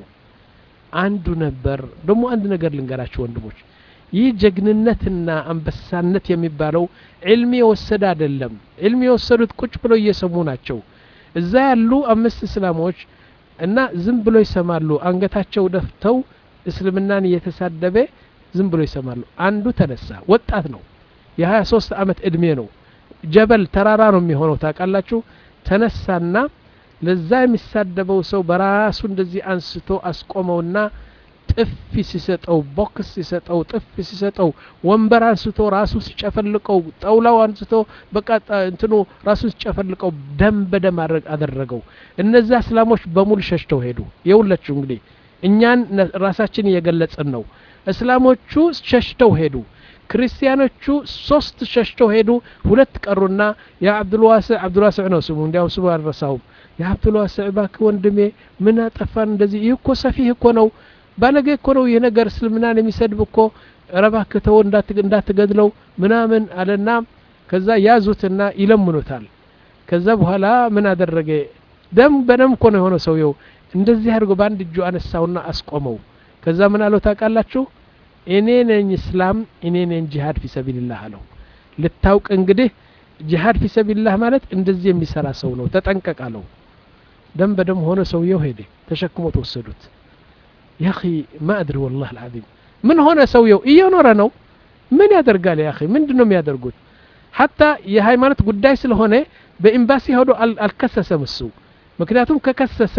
አንዱ ነበር ደግሞ አንድ ነገር ልንገራችሁ ወንድሞች ይህ ጀግንነትና አንበሳነት የሚባለው ዕልም የወሰደ አይደለም ዕልም የወሰዱት ቁጭ ብለው እየሰሙ ናቸው እዛ ያሉ አምስት እስላሞች እና ዝም ብሎ ይሰማሉ አንገታቸው ደፍተው እስልምናን እየተሳደበ ዝም ብሎ ይሰማሉ አንዱ ተነሳ ወጣት ነው የሀያ ሶስት አመት እድሜ ነው ጀበል ተራራ ነው የሚሆነው ታውቃላችሁ ተነሳና ለዛ የሚሳደበው ሰው በራሱ እንደዚህ አንስቶ አስቆመውና ጥፊ ሲሰጠው ቦክስ ሲሰጠው ጥፊ ሲሰጠው ወንበር አንስቶ ራሱ ሲጨፈልቀው ጠውላው አንስቶ በቃ እንትኑ ራሱ ሲጨፈልቀው ደም በደም አደረገው እነዛ እስላሞች በሙሉ ሸሽተው ሄዱ የውለችው እንግዲህ እኛን ራሳችን እየገለጽን ነው እስላሞቹ ሸሽተው ሄዱ ክርስቲያኖቹ ሶስት ሸሽተው ሄዱ ሁለት ቀሩና የአብዱልዋስዕ አብዱልዋስዕ ነው ስሙ እንዲያው ስሙ አልረሳውም የአብዱልዋስዕ ባክ ወንድሜ ምን አጠፋን እንደዚህ ይህ እኮ ሰፊህ እኮ ነው ባለጌ እኮ ነው ይህ ነገር እስልምናን የሚሰድብ እኮ ረባክህ ተው እንዳትገድለው ምናምን አለና ከዛ ያዙትና ይለምኑታል ከዛ በኋላ ምን አደረገ ደም በደም እኮ ነው የሆነ ሰውየው እንደዚህ አድርጎ በአንድ እጁ አነሳውና አስቆመው ከዛ ምን አለው ታውቃላችሁ እኔ ነኝ እስላም እኔ ነኝ ጂሃድ ፊ ሰቢልላህ አለው ልታውቅ እንግዲህ ጂሃድ ፊ ሰቢልላህ ማለት እንደዚህ የሚሰራ ሰው ነው ተጠንቀቅ አለው ደም በደም ሆነ ሰውየው ሄደ ተሸክሞ ተወሰዱት ያኺ ማ አድሪ ወላህ አልዓዚም ምን ሆነ ሰውየው እየኖረ ነው ምን ያደርጋል ያኺ ምንድን ነው የሚያደርጉት ሐታ የሃይማኖት ጉዳይ ስለሆነ በኤምባሲ ሄዶ አልከሰሰም እሱ ምክንያቱም ከከሰሰ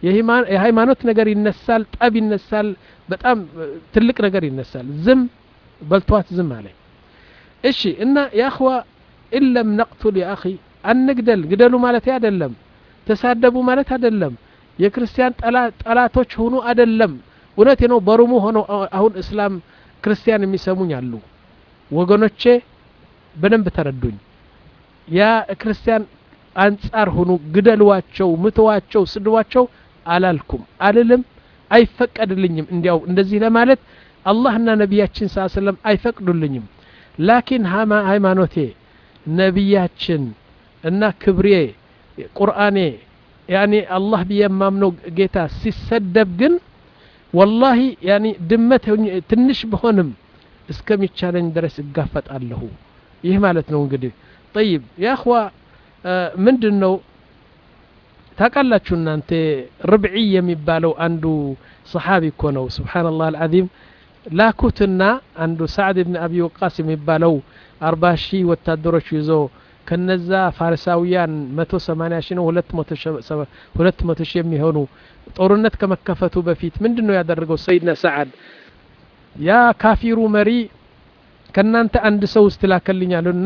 የሃይማኖት ነገር ይነሳል ጠብ ይነሳል በጣም ትልቅ ነገር ይነሳል ዝም በልቷት ዝም አለ እሺ እና የአኽዋ ኢለም ነቅቱል የአኺ አንግደል ግደሉ ማለት አይደለም ተሳደቡ ማለት አይደለም የክርስቲያን ጠላቶች ሆኑ አይደለም እውነት ነው በሩሙ ሆነው አሁን እስላም ክርስቲያን የሚሰሙኝ አሉ ወገኖቼ በደንብ ተረዱኝ ያ ክርስቲያን አንጻር ሁኑ ግደልዋቸው ምተዋቸው ስድዋቸው አላልኩም አልልም አይፈቀድልኝም እንዲያው እንደዚህ ለማለት አላህና ነቢያችን ስ ሰለም አይፈቅዱልኝም ላኪን ሃይማኖቴ ነቢያችን እና ክብሬ ቁርአኔ ያኒ አላህ ብዬ የማምነው ጌታ ሲሰደብ ግን ወላሂ ያኒ ድመት ትንሽ ብሆንም እስከሚቻለኝ ድረስ እጋፈጣለሁ ይህ ማለት ነው እንግዲህ ጠይብ የአኽዋ ምንድን ነው ታውቃላችሁ እናንተ ርብዒ የሚባለው አንዱ ሰሓቢ እኮ ነው ስብሓንላህ አልዓዚም ላኩትና አንዱ ሳዕድ ብን አቢ ወቃስ የሚባለው አርባ ሺህ ወታደሮች ይዞ ከነዛ ፋሪሳውያን መቶ ሰማኒያ ሺህ ነው ሁለት መቶ ሺህ የሚሆኑ ጦርነት ከመከፈቱ በፊት ምንድን ነው ያደረገው ሰይድና ሰዓድ ያ ካፊሩ መሪ ከእናንተ አንድ ሰው ውስጥ ላከልኛሉና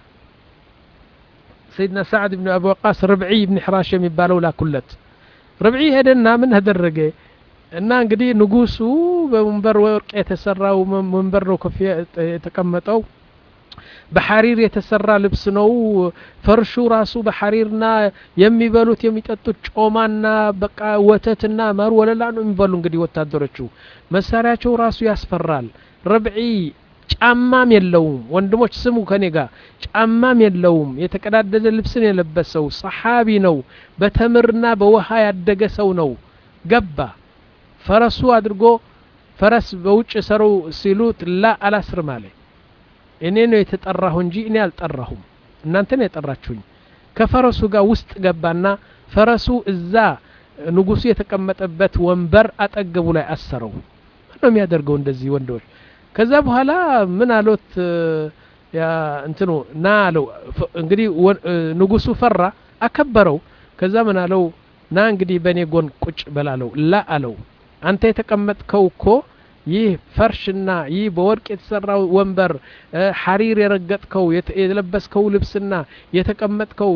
ሰይድና ሳዕድ ብን አቢ ወቃስ ርብዒ ብን ሕራሽ የሚባለው ላኩለት ርብዒ ሄደና ምን ተደረገ እና እንግዲህ ንጉሱ በወንበር ወርቅ የተሰራው ወንበር ነው ከፍ የተቀመጠው በሐሪር የተሰራ ልብስ ነው ፈርሹ ራሱ በሐሪርና የሚበሉት የሚጠጡት ጮማና በቃ ወተትና ማር ወለላ ነው የሚበሉ እንግዲህ ወታደሮቹ መሳሪያቸው ራሱ ያስፈራል ረብዒ ጫማም የለውም ወንድሞች ስሙ ከኔ ጋር ጫማም የለውም የተቀዳደደ ልብስን የለበሰው ሰሓቢ ነው በተምርና በውሃ ያደገ ሰው ነው ገባ ፈረሱ አድርጎ ፈረስ በውጭ ሰሩ ሲሉት ላ አላስርም አለ እኔ ነው የተጠራሁ እንጂ እኔ አልጠራሁም እናንተ ነው የጠራችሁኝ ከፈረሱ ጋር ውስጥ ገባና ፈረሱ እዛ ንጉሱ የተቀመጠበት ወንበር አጠገቡ ላይ አሰረው ነው የሚያደርገው እንደዚህ ወንዶች ከዛ በኋላ ምን አሎት እንትኑ ና አለው እንግዲህ ንጉሱ ፈራ አከበረው ከዛ ምን አለው ና እንግዲህ በእኔ ጎን ቁጭ በላለው ላ አለው አንተ የተቀመጥከው እኮ ይህ ፈርሽና ይህ በወርቅ የተሰራው ወንበር ሐሪር የረገጥከው የለበስከው ልብስና የተቀመጥከው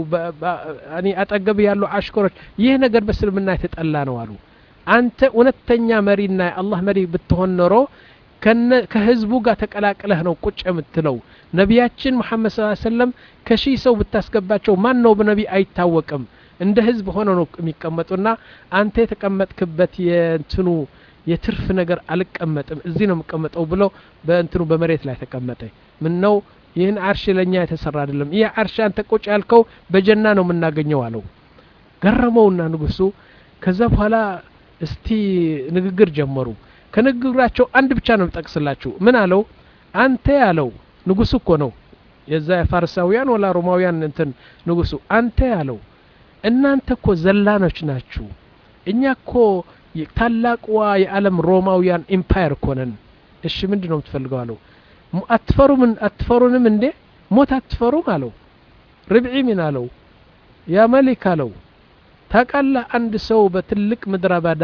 አጠገብ ያሉ አሽከሮች ይህ ነገር በእስልምና የተጠላ ነው አሉ አንተ እውነተኛ መሪና የአላህ መሪ ብትሆን ኖሮ ከህዝቡ ጋር ተቀላቅለህ ነው ቁጭ የምትለው ነቢያችን ሙሐመድ ስ ሰለም ከሺህ ሰው ብታስገባቸው ማን ነው በነቢ አይታወቅም እንደ ህዝብ ሆነ ነው የሚቀመጡና አንተ የተቀመጥክበት የእንትኑ የትርፍ ነገር አልቀመጥም እዚህ ነው የምቀመጠው ብሎ በእንትኑ በመሬት ላይ ተቀመጠ ምን ነው ይህን አርሽ ለእኛ የተሰራ አይደለም ይህ አርሽ አንተ ቁጭ ያልከው በጀና ነው የምናገኘው አለው ገረመውና ንጉሱ ከዛ በኋላ እስቲ ንግግር ጀመሩ ከንግግራቸው አንድ ብቻ ነው ጠቅስላችሁ ምን አለው አንተ ያለው ንጉሱ እኮ ነው የዛ የፋርሳውያን ወላ ሮማውያን እንትን ንጉሱ አንተ ያለው እናንተ እኮ ዘላኖች ናችሁ እኛ እኮ ታላቅዋ የዓለም ሮማውያን ኢምፓየር እኮ ነን እሺ ምንድን ነው የምትፈልገው አለው አትፈሩም አትፈሩንም እንዴ ሞት አትፈሩም አለው ርብዒ ምን አለው ያ መሊክ አለው ታቃላ አንድ ሰው በትልቅ ምድረ በዳ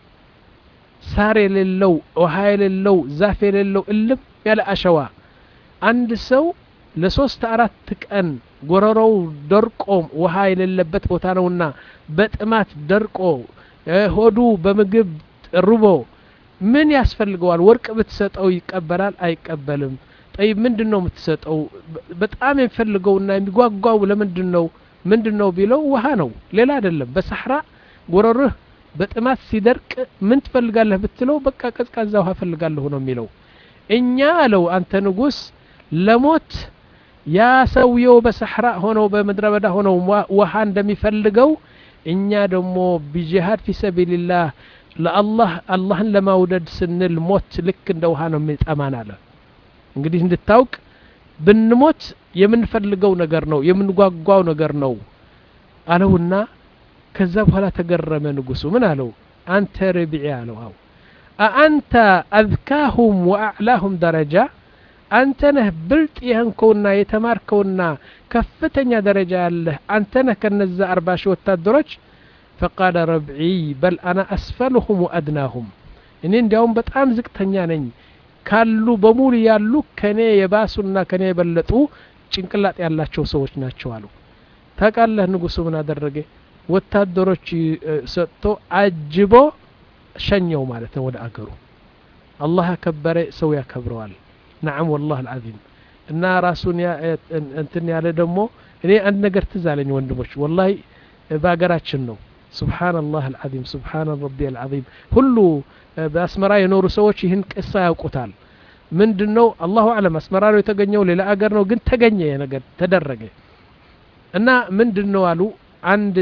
ሳር የሌለው ውሃ የሌለው ዛፍ የሌለው እልም ያለ አሸዋ አንድ ሰው ለሶስት አራት ቀን ጎረሮው ደርቆ ውሃ የሌለበት ቦታ ነውና በጥማት ደርቆ ሆዱ በምግብ ርቦ ምን ያስፈልገዋል ወርቅ ብትሰጠው ይቀበላል አይቀበልም ጠይብ ምንድን ነው የምትሰጠው በጣም የሚፈልገውና የሚጓጓው ለምንድን ነው ምንድን ነው ቢለው ውሃ ነው ሌላ አይደለም በሳሕራ ጎረርህ በጥማት ሲደርቅ ምን ትፈልጋለህ ብትለው በቃ ቀዝቃዛ ውሃ ፈልጋለሁ ነው የሚለው እኛ አለው አንተ ንጉስ ለሞት ያ ሰውየው በሰሕራ ሆነው በምድረ በዳ ሆነው ውሃ እንደሚፈልገው እኛ ደግሞ ቢጂሃድ ፊ ሰቢልላህ ለአላህ አላህን ለማውደድ ስንል ሞት ልክ እንደ ውሃ ነው የሚጠማን አለ እንግዲህ እንድታውቅ ብንሞት የምንፈልገው ነገር ነው የምንጓጓው ነገር ነው አለውና ከዛ በኋላ ተገረመ ንጉሱ ምን አለው አንተ ረቢዒ አለው አው አአንተ አዝካሁም ወአዕላሁም ደረጃ አንተ ነህ ብልጥ የህንከውና የተማርከውና ከፍተኛ ደረጃ ያለህ አንተ ነህ ከነዛ አርባ ሺህ ወታደሮች ፈቃለ ረብዒ በል አና አስፈልሁም ወአድናሁም እኔ እንዲያውም በጣም ዝቅተኛ ነኝ ካሉ በሙሉ ያሉ ከኔ የባሱና ከኔ የበለጡ ጭንቅላጥ ያላቸው ሰዎች ናቸው አሉ ታቃለህ ንጉሱ ምን አደረገ ወታደሮች ሰጥቶ አጅቦ ሸኘው ማለት ነው ወደ አገሩ አላህ ያከበረ ሰው ያከብረዋል ነዓም ወላህ አልዓዚም እና ራሱን እንትን ያለ ደግሞ እኔ አንድ ነገር ትዝ አለኝ ወንድሞች ወላሂ በሀገራችን ነው ስብሓንላህ አልዓዚም ስብሓን ረቢ አልዓዚም ሁሉ በአስመራ የኖሩ ሰዎች ይህን ቅሳ ያውቁታል ምንድን ነው አላሁ አለም አስመራ ነው የተገኘው ሌላ አገር ነው ግን ተገኘ ነገር ተደረገ እና ምንድን ነው አሉ አንድ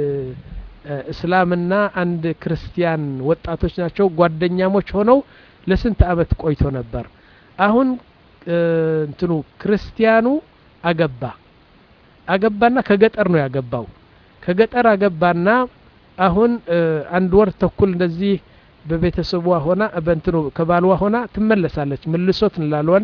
እስላምና አንድ ክርስቲያን ወጣቶች ናቸው ጓደኛሞች ሆነው ለስንት አመት ቆይቶ ነበር አሁን እንትኑ ክርስቲያኑ አገባ አገባና ከገጠር ነው ያገባው ከገጠር አገባና አሁን አንድ ወር ተኩል እንደዚህ በቤተሰቧ ሆና በእንትኑ ከባልዋ ሆና ትመለሳለች ምልሶት እንላለዋን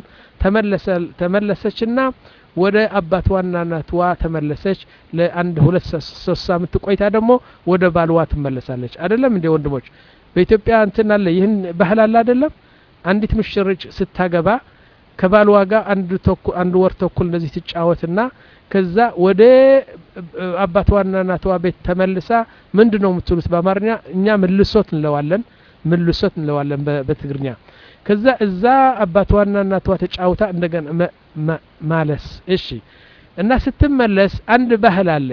ተመለሰችና ወደ አባትዋና እናትዋ ተመለሰች ለአንድ ሁለት ሶስት ሳምንት ቆይታ ደግሞ ወደ ባልዋ ትመለሳለች አይደለም እንዴ ወንድሞች በኢትዮጵያ እንትን አለ ይህን ባህል አለ አይደለም አንዲት ምሽርጭ ስታገባ ከባልዋ ጋር አንድ ወር ተኩል እንደዚህ ትጫወትና ከዛ ወደ አባትዋና እናትዋ ቤት ተመልሳ ምንድ ነው የምትሉት በአማርኛ እኛ ምልሶት እንለዋለን ምልሶት እንለዋለን በትግርኛ ከዛ እዛ አባትዋና እናትዋ ተጫውታ እንደገና ማለስ እሺ እና ስትመለስ አንድ ባህል አለ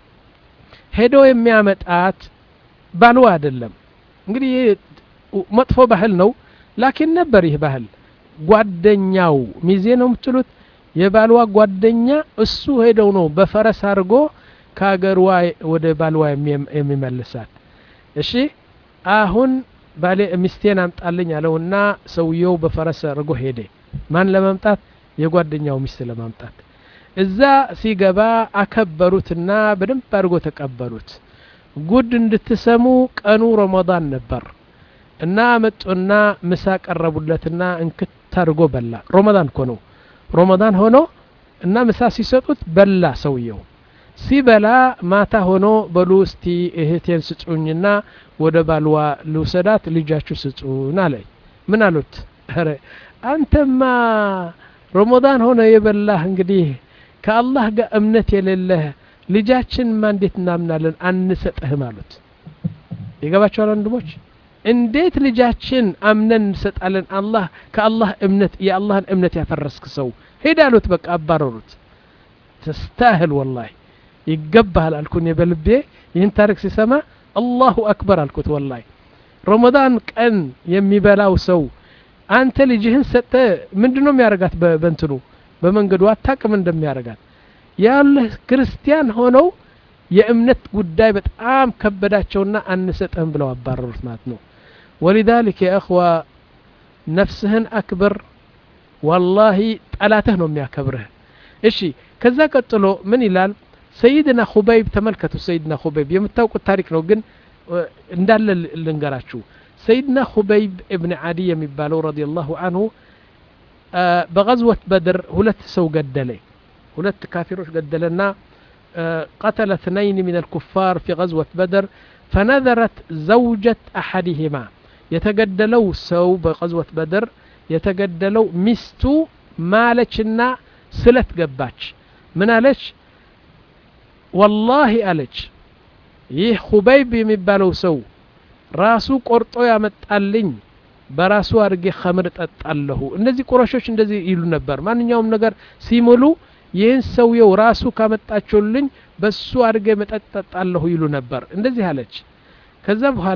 ሄዶ የሚያመጣት ባልዋ አይደለም እንግዲህ መጥፎ ባህል ነው ላኪን ነበር ይህ ባህል ጓደኛው ሚዜ ነው የምትሉት የባልዋ ጓደኛ እሱ ሄደው ነው በፈረስ አድርጎ ከሀገርዋ ወደ ባልዋ የሚመልሳት እሺ አሁን ባሌ ሚስቴን አምጣልኝ አለውና ሰውየው በፈረስ አድርጎ ሄደ ማን ለማምጣት የጓደኛው ሚስት ለማምጣት እዛ ሲገባ አከበሩትና በደንብ አድርጎ ተቀበሉት ጉድ እንድትሰሙ ቀኑ ረመዳን ነበር እና መጡና ምሳ ቀረቡለትና እንክት አድርጎ በላ ረመዳን እኮ ነው ረመዳን ሆኖ እና ምሳ ሲሰጡት በላ ሰውየው ሲበላ ማታ ሆኖ በሉ እስቲ እህቴን ስጡኝና ወደ ባልዋ ልውሰዳት ልጃችሁ ስጡን አለ ምን አሉት ረ አንተማ ረመዳን ሆነ የበላህ እንግዲህ ከአላህ ጋር እምነት የሌለህ ልጃችንማ እንዴት እናምናለን አንሰጥህም አሉት ይገባቸዋል ወንድሞች እንዴት ልጃችን አምነን እንሰጣለን አላህ ከአላህ እምነት የአላህን እምነት ያፈረስክ ሰው ሄድ አሉት በቃ አባረሩት ተስታህል ወላሂ ይገባሃል አልኩን በልቤ ይህን ታሪክ ሲሰማ አላሁ አክበር አልኩት ወላሂ ረመዳን ቀን የሚበላው ሰው አንተ ልጅህን ሰጠ ምንድን ነው የሚያደርጋት በንትኑ በመንገዱ አታቅም እንደሚያደርጋት ያለህ ክርስቲያን ሆነው የእምነት ጉዳይ በጣም ከበዳቸውና አንሰጥህም ብለው አባረሩት ማለት ነው ወሊዛሊክ የእኽዋ ነፍስህን አክብር ዋላሂ ጠላትህ ነው የሚያከብርህ እሺ ከዛ ቀጥሎ ምን ይላል ሰይድና ሁበይብ ተመልከቱ ሰይድና ሁበይብ የምታውቁት ታሪክ ነው ግን እንዳለ ልንገራችሁ ሰይድና ሁበይብ እብን ዓዲ የሚባለው ረዲየላሁ አንሁ በገዝወት በድር ሁለት ሰው ገደለ ሁለት ካፊሮች ገደለና قتل اثنين من الكفار في غزوة بدر فنذرت زوجة أحدهما يتقدلوا سو بغزوة بدر يتقدلوا مستو مالتشنا سلت قباتش من አለች ወላሂ አለች ይህ ሁበይብ የሚባለው ሰው ራሱ ቆርጦ ያመጣልኝ በራሱ አድርጌ ከምር ጠጣለሁ እነዚህ ቁረሾች እንደዚህ ይሉ ነበር ማንኛውም ነገር ሲምሉ ይህን ሰውየው ራሱ ካመጣችሁልኝ በሱ አድርጌ መጠጥ ጠጣለሁ ይሉ ነበር እንደዚህ አለች ከዛ በኋላ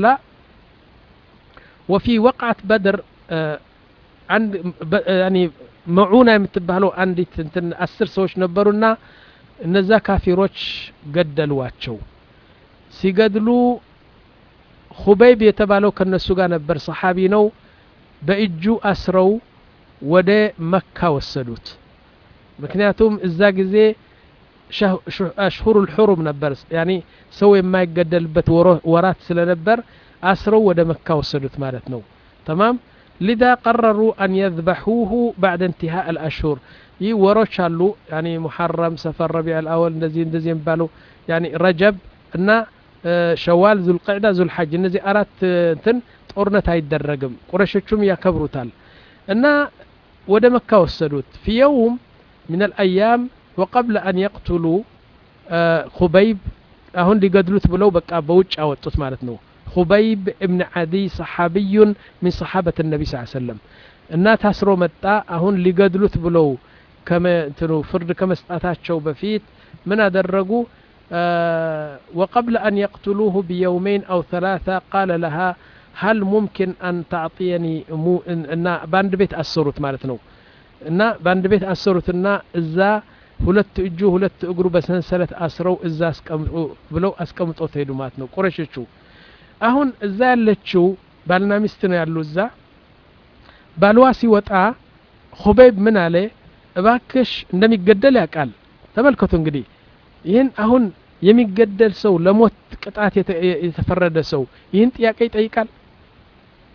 ወፊ ወቅዓት በድር አንድ መዑና የምትባለው አንዲት እንትን አስር ሰዎች ነበሩና እነዛ ካፊሮች ገደሏቸው ሲገድሉ ሁበይብ የተባለው ከነሱ ጋር ነበር ሰሓቢ ነው በእጁ አስረው ወደ መካ ወሰዱት ምክንያቱም እዛ ጊዜ አሽሁሩ ልሑሩም ነበር ያኒ ሰው የማይገደልበት ወራት ስለነበር አስረው ወደ መካ ወሰዱት ማለት ነው ተማም ሊዛ ቀረሩ አን የذበሑሁ ባዕድ እንትሃእ አልአሽሁር ይህ ወሮች አሉ ያኒ ሙሐረም ሰፈር ረቢዕ አልአወል እንደዚህ እንደዚህ የሚባሉ ያኒ ረጀብ እና ሸዋል ዙልቅዕዳ ዙልሐጅ እነዚህ አራት እንትን ጦርነት አይደረግም ቁረሾቹም ያከብሩታል እና ወደ መካ ወሰዱት ፊ የውም من الأيام وقبل أن يقتلوا خبيب أهون لقدلت بلو بقى بوج أو مالت نو خبيب ابن عدي صحابي من صحابة النبي صلى الله عليه وسلم النات هسرو متى أهون لقدلت بلو كما تنو فرد كما استأتاتشو بفيت من أدرقوا آه وقبل أن يقتلوه بيومين أو ثلاثة قال لها هل ممكن أن تعطيني مو إن باند بيت أسرت مالتنو እና በአንድ ቤት አሰሩትና እዛ ሁለት እጁ ሁለት እግሩ በሰንሰለት አስረው እዛ አስቀምጡ ብለው አስቀምጦ ተሄዱ ማለት ነው ቁረሾቹ አሁን እዛ ያለችው ባልና ሚስት ነው ያሉ እዛ ባልዋ ሲወጣ ሁበይብ ምን አለ እባክሽ እንደሚገደል ያውቃል ተመልከቱ እንግዲህ ይህን አሁን የሚገደል ሰው ለሞት ቅጣት የተፈረደ ሰው ይህን ጥያቄ ይጠይቃል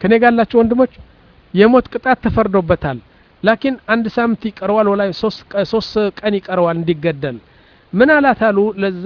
ከኔ ጋላችሁ ወንድሞች የሞት ቅጣት ተፈርዶበታል ላኪን አንድ ሳምንት ይቀረዋል ወላ ሶስት ቀን ይቀረዋል እንዲገደል ምን አላት አሉ ለዛ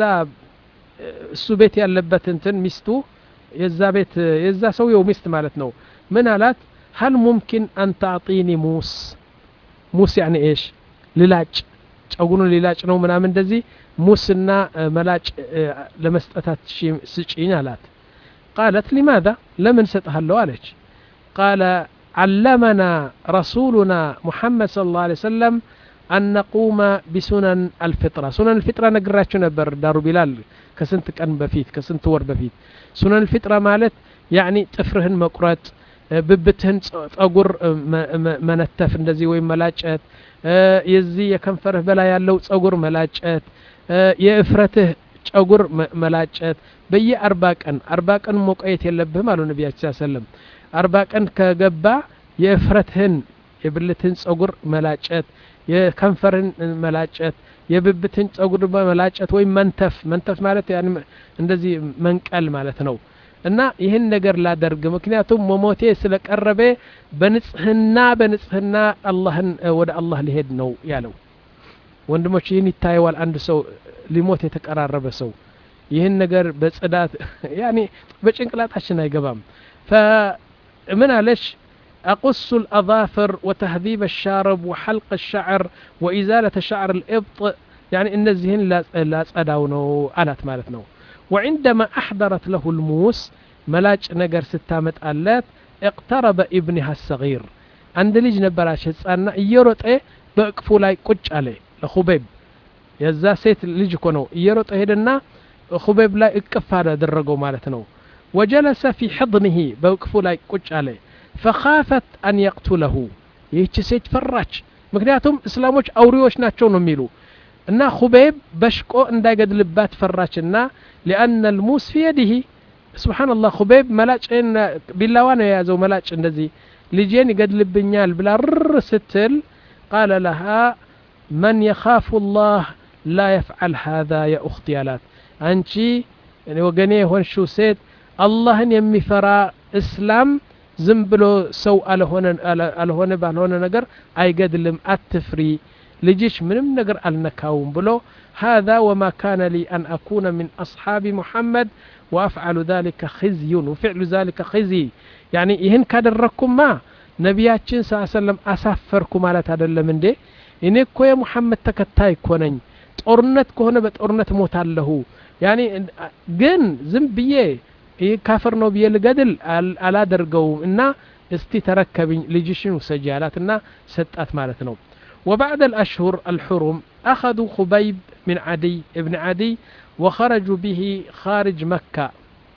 እሱ ቤት ያለበት እንትን ሚስቱ የዛ ቤት የዛ ሰውየው ሚስት ማለት ነው ምን አላት ሀል ሙምኪን አን ታዕጢኒ ሙስ ሙስ ያኒ ኤሽ ልላጭ ጸጉሩን ሊላጭ ነው ምናምን እንደዚህ ሙስና መላጭ ለመስጠታት ስጪኝ አላት ቃለት ሊማذا ለምን ሰጥሃለሁ አለች ቃለ علمنا رسولنا محمد صلى الله عليه وسلم أن نقوم بسنن الفطرة سنن الفطرة نقراتشو نبر دارو بلال كسنت كان بفيت كسنت ور بفيت سنن الفطرة مالت يعني ጥፍርህን መቁረጥ ብብትህን ጸጉር መነተፍ እንደዚህ ወይም መላጨት የዚህ የከንፈርህ በላይ ያለው ጸጉር መላጨት የእፍረትህ ጸጉር መላጨት በየአርባ ቀን አርባ ቀን መቆየት የለብህም አሉ ነቢያችን ሰለም አርባ ቀን ከገባ የእፍረትህን የብልትህን ጸጉር መላጨት የከንፈርህን መላጨት የብብትህን ጸጉር መላጨት ወይም መንተፍ መንተፍ ማለት እንደዚህ መንቀል ማለት ነው እና ይህን ነገር ላደርግ ምክንያቱም መሞቴ ስለቀረበ በንጽህና በንጽህና አላህን ወደ አላህ ሊሄድ ነው ያለው ወንድሞች ይህን ይታየዋል አንድ ሰው ሊሞት የተቀራረበ ሰው ይህን ነገር በጽዳት ያኔ በጭንቅላታችን አይገባም فمن علش أقص الأظافر وتهذيب الشارب وحلق الشعر وإزالة شعر الإبط يعني إن الزهن لا تصداونو ألات مالتنا وعندما أحضرت له الموس ملاج نجر ستامت آلات اقترب ابنها الصغير عند ليج نبراش هتسألنا يروت ايه بأكفو لاي قج عليه لخبيب የዛ ሴት ልጅ እኮ ነው እየሮጠ ሄደና ሁቤብ ላይ እቅፍ አደረገው ማለት ነው ወጀለሰ ፊ ሕضንህ በእቅፉ ላይ ቁጭ አለ ፈኻፈት አን የቅቱለሁ ይህች ሴት ፈራች ምክንያቱም እስላሞች አውሪዎች ናቸው ነው የሚሉ እና ሁቤብ በሽቆ እንዳይገድልባት ፈራችና ሊአነ ልሙስ ፊ የዲህ ስብሓንላህ ሁቤብ መላጭን ቢላዋ ነው የያዘው መላጭ እንደዚህ ልጄን ይገድልብኛል ብላ ርር ስትል ቃለ ለሃ መን የኻፉ ላህ ላ የፍዓል ሃذا የኡኽቲ አላት አንቺ ወገኔ የሆንሽው ሴት አላህን የሚፈራ እስላም ዝም ብሎ ሰው አልሆነ ባልሆነ ነገር አይገድልም አትፍሪ ልጅሽ ምንም ነገር አልነካውም ብሎ هذا وما كان لي أن أكون من أصحاب محمد وأفعل ذلك خزي وفعل ذلك خزي يعني ይህን ካደረግኩማ ነቢያችን ስ ሰለም አሳፈርኩ ማለት አይደለም እንዴ እኔ እኮ የሙሐመድ ተከታይ እኮ ነኝ ጦርነት ከሆነ በጦርነት ሞታለሁ ያኔ ግን ዝም ብዬ ይህ ካፍር ነው ብዬ ልገድል አላደርገውም እና እስቲ ተረከብኝ ልጅሽን ውሰጂ አላትና ሰጣት ማለት ነው وبعد الأشهر الحرم أخذوا خبيب من عدي ابن عدي وخرجوا به خارج مكة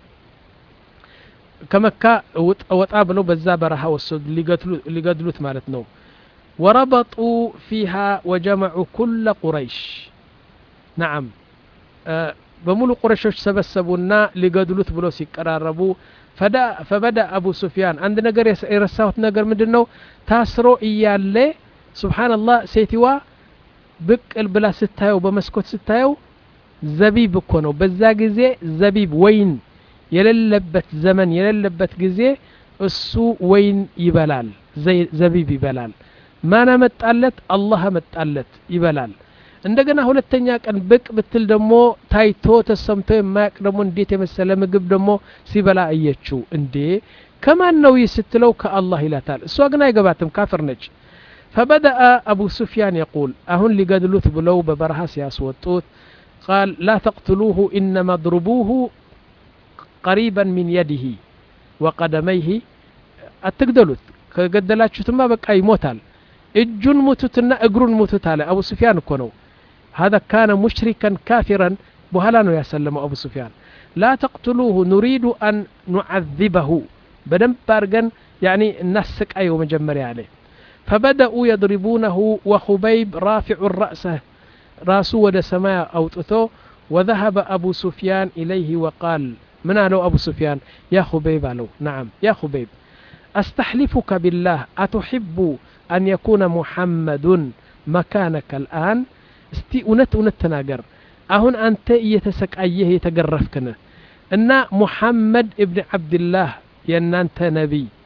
كمكة وطابلوا بزا برها والسود لقدلوت مالتنا وربطوا فيها وجمعوا كل قريش نعم أه بمولو قريشوش سبسبونا لقدلوت بلو سيقراربو فدا فبدا ابو سفيان عند نجر يرساوت نجر مدنو تاسرو ايالي سبحان الله سيتوا ብቅል ብላ ስታየው በመስኮት ስታየው ዘቢብ እኮ ነው በዛ ጊዜ ዘቢብ ወይን የሌለበት ዘመን የሌለበት ጊዜ እሱ ወይን ይበላል ዘቢብ ይበላል ማን አመጣለት አላህ አመጣለት ይበላል እንደገና ሁለተኛ ቀን ብቅ ብትል ደግሞ ታይቶ ተሰምቶ የማያቅ ደግሞ እንዴት የመሰለ ምግብ ደግሞ ሲበላ አየችው እንዴ ከማን ነው ይህ ስትለው ከአላህ ይላታል እሷ ግን አይገባትም ካፍር ነች فبدأ أبو سفيان يقول أهن لقدلوت بلو ببرها سياسوتوت قال لا تقتلوه إنما اضربوه قريبا من يده وقدميه أتقدلوت كقدلاتشتما بقى يموتال እጁን ሙቱትና እግሩን ሙቱት አለ አቡ ሱፊያን እኮ ነው هذا كان مشركا كافرا በኋላ ነው ያሰለመው አቡ ሱፊያን ላ ተቅትሉሁ ኑሪዱ አን ኑዓذበሁ በደንብ አድርገን ያኒ እናሰቃየው መጀመሪያ አለ فبدأوا يضربونه وخبيب رافع رأسه راسه ود سماء أوطته وذهب أبو سفيان إليه وقال من قالوا أبو سفيان يا خبيب قالوا نعم يا خبيب أستحلفك بالله أتحب أن يكون محمد مكانك الآن استي أنت أنت تناقر أهون أنت يتسكأيه يتقرفكنا إن محمد ابن عبد الله ين أنت نبي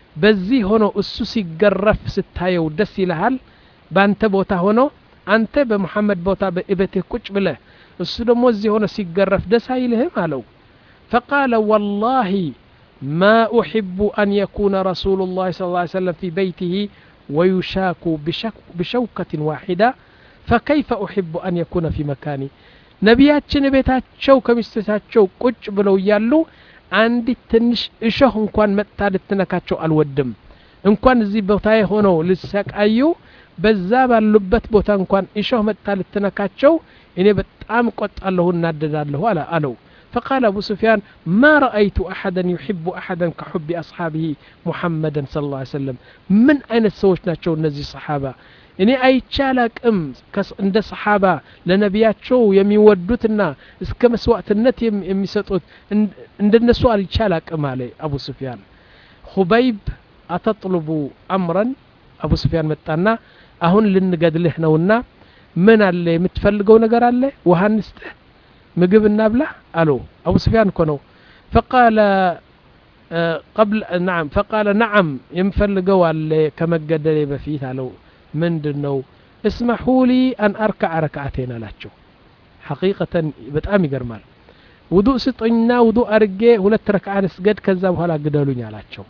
በዚህ ሆኖ እሱ ሲገረፍ ስታየው ደስ ይልሃል በአንተ ቦታ ሆኖ አንተ በሙሐመድ ቦታ በእቤትህ ቁጭ ብለህ እሱ ደግሞ እዚህ ሆኖ ሲገረፍ ደስ አይልህም አለው ፈቃለ ወላሂ ما أحب أن يكون رسول الله صلى الله عليه وسلم في بيته ويشاك بشك بشوكة واحدة فكيف أحب أن يكون في مكاني ነቢያችን ቤታቸው ከሚስቶቻቸው ቁጭ ብለው እያሉ አንዲት ትንሽ እሾህ እንኳን መጥታ ልትነካቸው አልወድም እንኳን እዚህ ቦታዬ ሆነው ልሰቃዩ በዛ ባሉበት ቦታ እንኳን እሾህ መጥታ ልትነካቸው እኔ በጣም ቆጣለሁ እናደዳለሁ አለ አለው فقال أبو سفيان ما رأيت أحدا يحب أحدا كحب أصحابه محمدا صلى الله عليه وسلم من أين السوش ناتشو نزي صحابة እኔ አይቻላቅም እንደ ሰሓባ ለነቢያቸው የሚወዱትና እስከ መስዋዕትነት የሚሰጡት እንደነሱ አልቻላቅም አለ አቡ ስፊያን ሁበይብ አተጥልቡ አምረን አቡ ስፊያን መጣና አሁን ልንገድልህ ነውና ምን አለ የምትፈልገው ነገር አለ ውሃ እንስጥህ ምግብ እናብላ አለው አቡ ስፊያን እኮ ነው ፈቃለ قبل نعم فقال نعم ينفلقوا على كما قدلي بفيت على ምንድን ነው እስመሑ ሊ አን አርካዕ ረክዓቴን አላቸው ሐቂቀተን በጣም ይገርማል ውዱእ ስጡኝና ውዱእ አድርጌ ሁለት ረክዓ ልስገድ ከዛ በኋላ ግደሉኝ አላቸው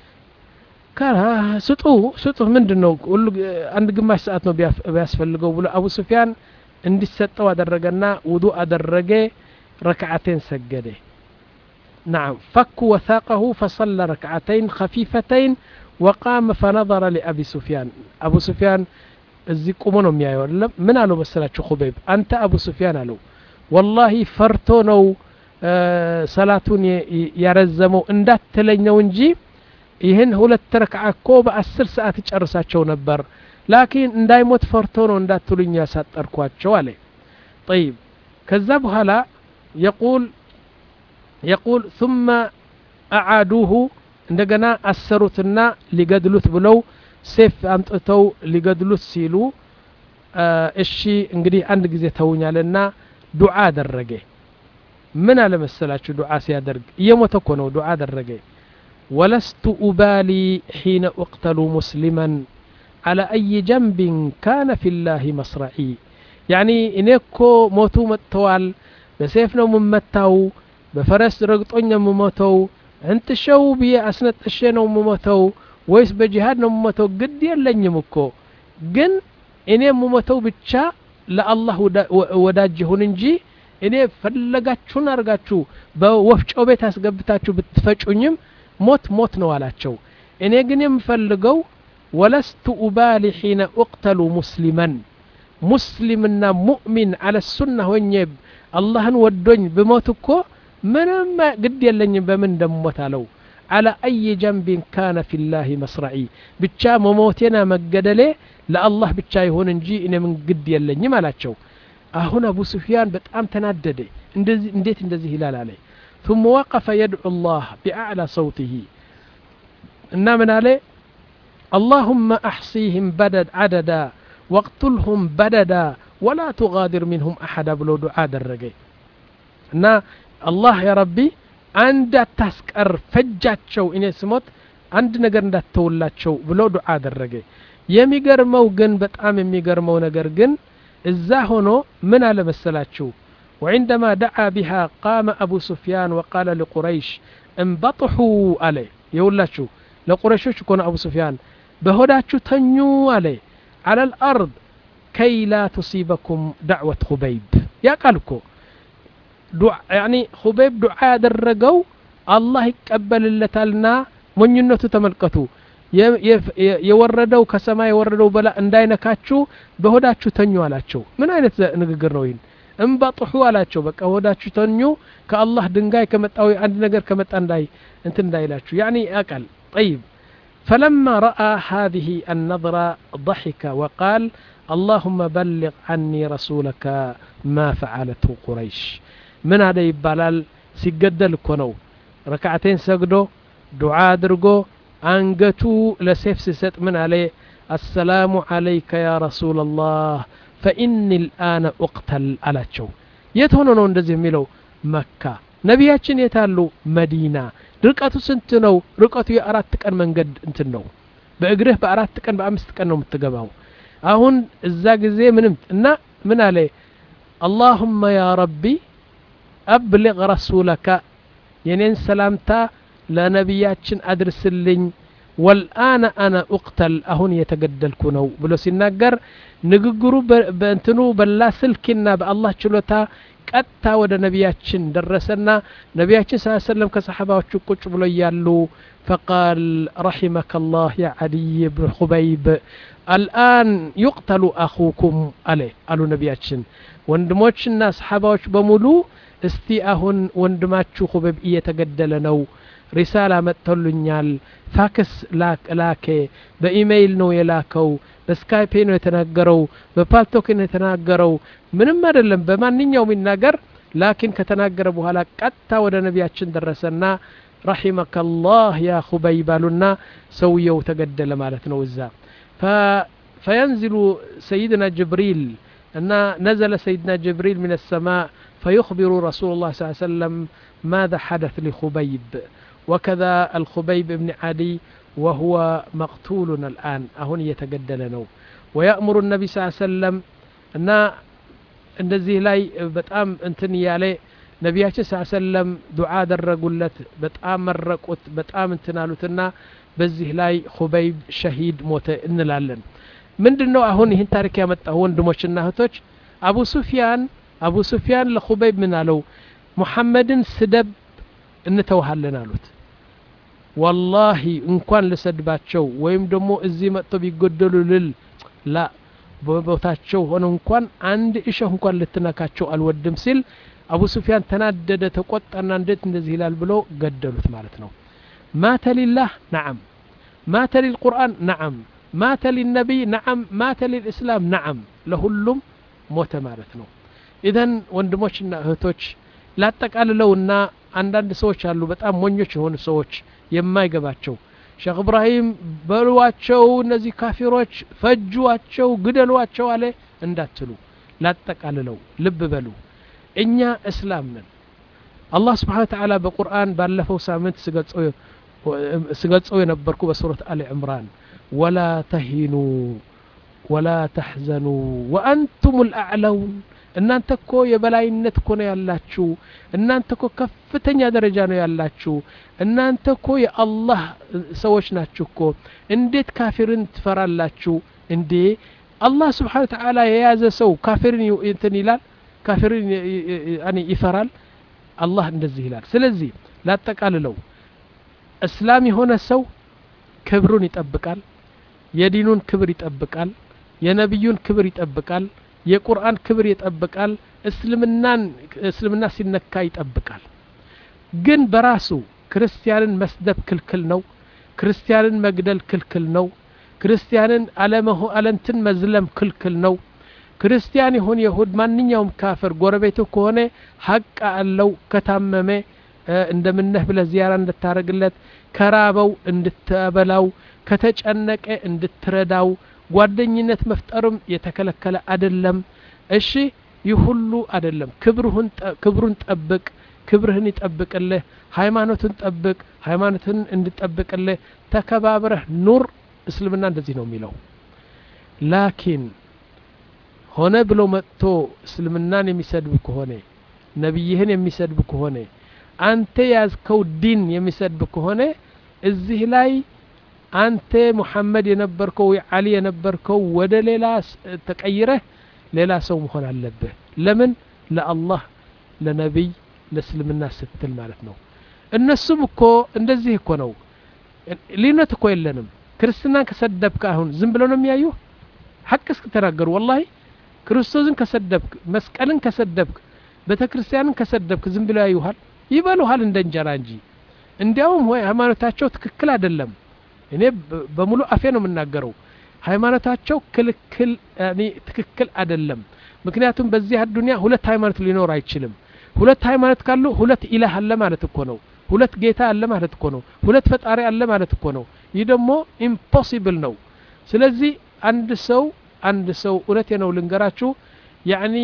ስጡ ስጡ ምንድን ነው ሁሉ አንድ ግማሽ ሰዓት ነው ቢያስፈልገው ብሎ አቡ ስፊያን እንዲሰጠው አደረገና ውዱእ አደረገ ረክዓቴን ሰገደ نعم فك وثاقه فصلى ركعتين خفيفتين وقام فنظر لأبي سفيان أبو سفيان እዚህ ቁሞ ነው የሚያየው አይደለም ምን አለው መሰላችሁ ሁበይብ አንተ አቡ ስፊያን አለው ወላሂ ፈርቶ ነው ሰላቱን ያረዘመው እንዳትለኘው እንጂ ይህን ሁለት ረክዓ እኮ በአስር ሰዓት ጨርሳቸው ነበር ላኪን እንዳይሞት ፈርቶ ነው እንዳትሉኝ ያሳጠርኳቸው አለ ጠይብ ከዛ በኋላ የቁል የቁል ثم أعادوه እንደገና አሰሩትና ሊገድሉት ብለው ሴፍ አምጥተው ሊገድሉት ሲሉ እሺ እንግዲህ አንድ ጊዜ ተውኛልና ዱዓ አደረገ ምን አለ መሰላችሁ ዱዓ ሲያደርግ እየሞተ እኮ ነው ዱዓ አደረገ ወለስቱ ኡባሊ ሒነ እቅተሉ ሙስሊመን على أي جنب كان في الله مصرعي يعني እኔ እኮ ሞቱ መጥተዋል በሴፍ ነው የምመታው በፈረስ ረግጦኝ ነው የምሞተው እንትሸው ብዬ አስነጥሼ ነው የምሞተው ወይስ በጂሃድ ነው የምሞተው ግድ የለኝም እኮ ግን እኔ የምሞተው ብቻ ለአላህ ወዳጅ ይሁን እንጂ እኔ ፈለጋችሁን አድርጋችሁ በወፍጮ ቤት አስገብታችሁ ብትፈጩኝም ሞት ሞት ነው አላቸው እኔ ግን የምፈልገው ወለስቱ ኡባሊ ሒነ እቅተሉ ሙስሊመን ሙስሊምና ሙእሚን አለ ሱና ሆኜ አላህን ወዶኝ ብሞት እኮ ምንም ግድ የለኝም በምን እንደምሞት አለው على أي جنب كان في الله مصرعي بتشا مموتنا مقدلي لا الله بتشا يهون انجي إن من قد يلني مالاتشو هنا أبو سفيان بتأم تندد انديت اندزي هلال عليه ثم وقف يدعو الله بأعلى صوته إن من عليه اللهم أحصيهم بدد عددا واقتلهم بددا ولا تغادر منهم أحدا بلو دعاء الرقي እና አላህ ያ ረቢ አንድ አታስቀር ፈጃቸው እኔ ስሞት አንድ ነገር እንዳትተውላቸው ብሎ ዱዓ አደረገ የሚገርመው ግን በጣም የሚገርመው ነገር ግን እዛ ሆኖ ምን አለ መሰላችሁ وعندما دعا بها قام أبو سفيان وقال لقريش انبطحوا عليه يقول لقريش يكون أبو سفيان بهداتشو تنيو عليه على الأرض كي لا تصيبكم دعوة خبيب يا قالكو ያኒ ሁበይብ ዱዓ ያደረገው አላህ ይቀበልለታልና ሞኝነቱ ተመልከቱ የወረደው ከሰማይ የወረደው በላ እንዳይነካችሁ በሆዳችሁ ተኙ አላቸው ምን አይነት ንግግር ነው ይህን እንባጥሑ አላቸው በቃ ሆዳችሁ ተኙ ከአላህ ድንጋይ ከመጣ ወይ አንድ ነገር ከመጣ እንዳይ እንትን እንዳይላችሁ ያኒ ያቃል ጠይብ فلما رأى هذه النظرة ضحك وقال اللهم بلغ عني رسولك ما فعلته قريش ምን አለ ይባላል ሲገደል እኮ ነው ረክዓቴን ሰግዶ ዱዓ አድርጎ አንገቱ ለሴፍ ሲሰጥ ምን አለ አሰላሙ አለይከ ያ ረሱላ ላህ ፈኢኒ ልአነ ኡቅተል አላቸው የት ሆኖ ነው እንደዚህ የሚለው መካ ነቢያችን የት አሉ መዲና ርቀቱ ስንት ነው ርቀቱ የአራት ቀን መንገድ እንትን ነው በእግርህ በአራት ቀን በአምስት ቀን ነው የምትገባው አሁን እዛ ጊዜ ምንም እና ምን አለ አላሁመ ያ ረቢ አብልግ ረሱለካ የኔን ሰላምታ ለነቢያችን አድርስልኝ ወልአነ አነ ኡቅተል አሁን እየተገደልኩ ነው ብሎ ሲናገር ንግግሩ በእንትኑ በላ ስልኪና በአላህ ችሎታ ቀጥታ ወደ ነቢያችን ደረሰና ነቢያችን ስ ሰለም ከሰሓባዎቹ ቁጭ ብሎ እያሉ ፈቃል ረሒመከ ላህ ያ ዓዲይ ብን ኹበይብ አልአን ዩቅተሉ አኹኩም አለ አሉ ነቢያችን ወንድሞችና ሰሓባዎች በሙሉ እስቲ አሁን ወንድማችሁ ኹበይብ እየተገደለ ነው ሪሳላ መጥቶልኛል ፋክስ ላኬ በኢሜይል ነው የላከው በስካይፔ ነው የተናገረው በፓልቶክ ነው የተናገረው ምንም አይደለም በማንኛውም ይናገር ላኪን ከተናገረ በኋላ ቀጥታ ወደ ነቢያችን ደረሰና ረሒመከ ላህ ያ ኹበይብ አሉና ሰውየው ተገደለ ማለት ነው እዛ ፈየንዝሉ ሰይድና ጅብሪል እና ነዘለ ሰይድና ጅብሪል ምን ሰማእ فيخبر رسول الله صلى الله عليه وسلم ماذا حدث لخبيب وكذا الخبيب بن عدي وهو مقتول الآن أهون يتقدل نو ويأمر النبي صلى الله عليه وسلم أن እንደዚህ ላይ በጣም እንትን እያለ ነቢያችን ስ ሰለም ዱዓ አደረጉለት በጣም መረቁት በጣም እንትን አሉትና በዚህ ላይ ሁበይብ ሸሂድ ሞተ እንላለን ምንድን ነው አሁን ይህን ታሪክ ያመጣሁ ወንድሞችና እህቶች አቡ ሱፊያን አቡ ሱፊያን ለኹበይብ ምን አለው ሙሐመድን ስደብ እንተውሃለን አሉት ወላሂ እንኳን ልሰድባቸው ወይም ደግሞ እዚህ መጥቶ ቢጎደሉ ልል ላ በቦታቸው ሆነ እንኳን አንድ እሸህ እንኳን ልትነካቸው አልወድም ሲል አቡ ሱፊያን ተናደደ ተቆጣና እንዴት እንደዚህ ይላል ብሎ ገደሉት ማለት ነው ማተ ሊላህ ነዓም ማተ ሊልቁርአን ነዓም ማተ ሊነቢይ ነዓም ማተ ሊልእስላም ነዓም ለሁሉም ሞተ ማለት ነው ኢዘን ወንድሞችና እህቶች ላጠቃልለውና አንዳንድ ሰዎች አሉ በጣም ሞኞች የሆኑ ሰዎች የማይገባቸው ሼክ እብራሂም በሏቸው እነዚህ ካፊሮች ፈጇቸው ግደሏቸው አለ እንዳትሉ ላጠቃልለው ልብ በሉ እኛ እስላም ነን አላህ ስብሓን ተዓላ በቁርአን ባለፈው ሳምንት ስገልጸው የነበርኩ በሱረት አሊ ዕምራን ወላ ተሂኑ ወላ ተሕዘኑ ወአንቱም ልአዕለውን እናንተ እኮ የበላይነት እኮ ነው ያላችሁ እናንተ እኮ ከፍተኛ ደረጃ ነው ያላችሁ እናንተ እኮ የአላህ ሰዎች ናችሁ እኮ እንዴት ካፊርን ትፈራላችሁ እንዴ አላህ ስብሓን ተዓላ የያዘ ሰው ካፊርን እንትን ይላል ካፊርን ይፈራል አላህ እንደዚህ ይላል ስለዚህ ላጠቃልለው እስላም የሆነ ሰው ክብሩን ይጠብቃል የዲኑን ክብር ይጠብቃል የነቢዩን ክብር ይጠብቃል የቁርአን ክብር ይጠብቃል እስልምናን እስልምና ሲነካ ይጠብቃል ግን በራሱ ክርስቲያንን መስደብ ክልክል ነው ክርስቲያንን መግደል ክልክል ነው ክርስቲያንን አለመሆ አለንትን መዝለም ክልክል ነው ክርስቲያን ይሁን የሁድ ማንኛውም ካፍር ጎረቤቱ ከሆነ ሀቅ አለው ከታመመ እንደምነህ ብለህ ዚያራ እንድታደርግለት ከራበው እንድትበላው ከተጨነቀ እንድትረዳው ጓደኝነት መፍጠርም የተከለከለ አደለም እሺ ይህ ሁሉ አደለም ክብሩን ጠብቅ ክብርህን ይጠብቅልህ ሃይማኖትን ጠብቅ ሃይማኖትን እንድጠብቅልህ ተከባብረህ ኑር እስልምና እንደዚህ ነው የሚለው ላኪን ሆነ ብሎ መጥቶ እስልምናን የሚሰድብ ከሆነ ነቢይህን የሚሰድብ ከሆነ አንተ ያዝከው ዲን የሚሰድብ ከሆነ እዚህ ላይ አንተ ሙሐመድ የነበርከው አሊ የነበርከው ወደ ሌላ ተቀይረህ ሌላ ሰው መሆን አለብህ ለምን ለአላህ ለነቢይ ለእስልምና ስትል ማለት ነው እነሱም እኮ እንደዚህ እኮ ነው ልዩነት እኮ የለንም ክርስትናን ከሰደብክ አሁን ዝም ብለው ነው የሚያዩ ሐቅ እስክተናገሩ ወላሂ ክርስቶስን ከሰደብክ መስቀልን ከሰደብክ ቤተ ክርስቲያንን ከሰደብክ ዝም ብለው ያዩሃል ይበሉሃል እንደ እንጀራ እንጂ እንዲያውም ወይ ሃይማኖታቸው ትክክል አይደለም እኔ በሙሉ አፌ ነው የምናገረው ሃይማኖታቸው ክልክል ትክክል አይደለም ምክንያቱም በዚህ አዱኒያ ሁለት ሃይማኖት ሊኖር አይችልም ሁለት ሃይማኖት ካሉ ሁለት ኢላህ አለ ማለት እኮ ነው ሁለት ጌታ አለ ማለት እኮ ነው ሁለት ፈጣሪ አለ ማለት እኮ ነው ይህ ደግሞ ኢምፖሲብል ነው ስለዚህ አንድ ሰው አንድ ሰው እውነቴ ነው ልንገራችሁ ያኒ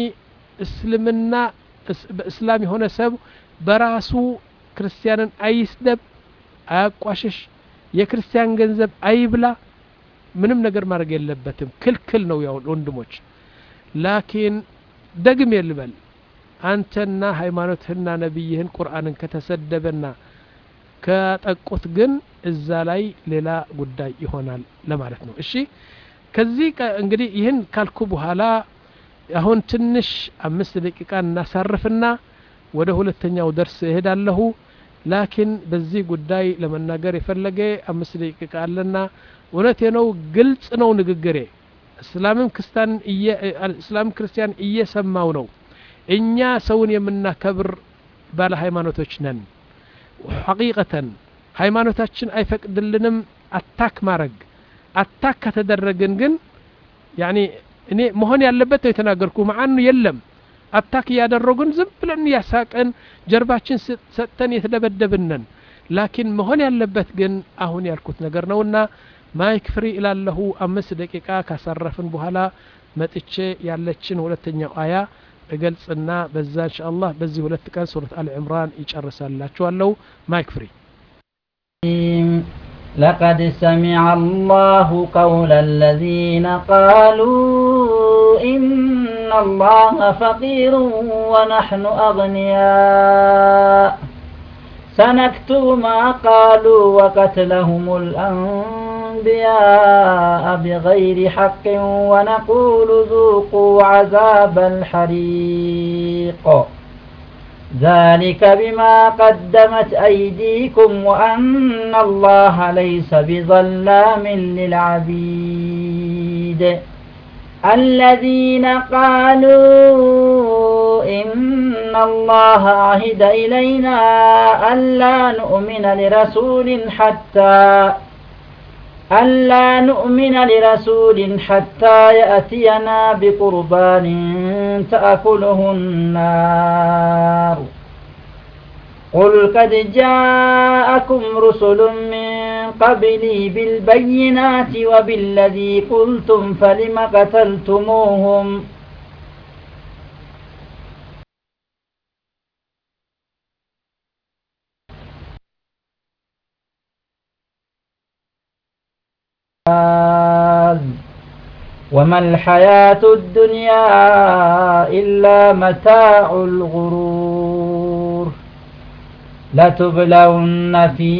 እስልምና በእስላም የሆነ ሰብ በራሱ ክርስቲያንን አይስደብ አያቋሽሽ የክርስቲያን ገንዘብ አይብላ ምንም ነገር ማድረግ የለበትም ክልክል ነው ያው ወንድሞች ላኪን ደግም የልበል አንተና ሃይማኖትህና ነቢይህን ቁርአንን ከተሰደበና ከጠቁት ግን እዛ ላይ ሌላ ጉዳይ ይሆናል ለማለት ነው እሺ ከዚህ እንግዲህ ይህን ካልኩ በኋላ አሁን ትንሽ አምስት ደቂቃ እናሳርፍና ወደ ሁለተኛው ደርስ እሄዳለሁ ላኪን በዚህ ጉዳይ ለመናገር የፈለገ አምስት ደቂቃ አለና እውነቴ ነው ግልጽ ነው ንግግሬ እስላምም ክርስቲያን እስላም ክርስቲያን እየሰማው ነው እኛ ሰውን የምናከብር ባለ ሃይማኖቶች ነን ሐቂቀተን ሃይማኖታችን አይፈቅድልንም አታክ ማድረግ አታክ ከተደረግን ግን ያኒ እኔ መሆን ያለበት ነው የተናገርኩ መዓኑ የለም አታክ እያደረጉን ዝም ብለን እያሳቀን ጀርባችን ሰጥተን የተደበደብነን ላኪን መሆን ያለበት ግን አሁን ያልኩት ነገር ነውና ማይክ ፍሪ እላለሁ አምስት ደቂቃ ካሳረፍን በኋላ መጥቼ ያለችን ሁለተኛው አያ እገልጽና በዛ እንሻ አላህ በዚህ ሁለት ቀን ሱረት አል ዕምራን ይጨርሳላችኋለሁ ማይክ ፍሪ
لقد سمع الله قول الذين قالوا إن الله فقير ونحن أغنياء سنكتب ما قالوا وقتلهم الأنبياء بغير حق ونقول ذوقوا عذاب الحريق ذلك بما قدمت أيديكم وأن الله ليس بظلام للعبيد الذين قالوا إن الله عهد إلينا ألا نؤمن لرسول حتى ألا نؤمن لرسول حتى يأتينا بقربان تأكله النار قل قد جاءكم رسل من قبلي بالبينات وبالذي قلتم فلم قتلتموهم وما الحياة الدنيا إلا متاع الغرور لتبلون في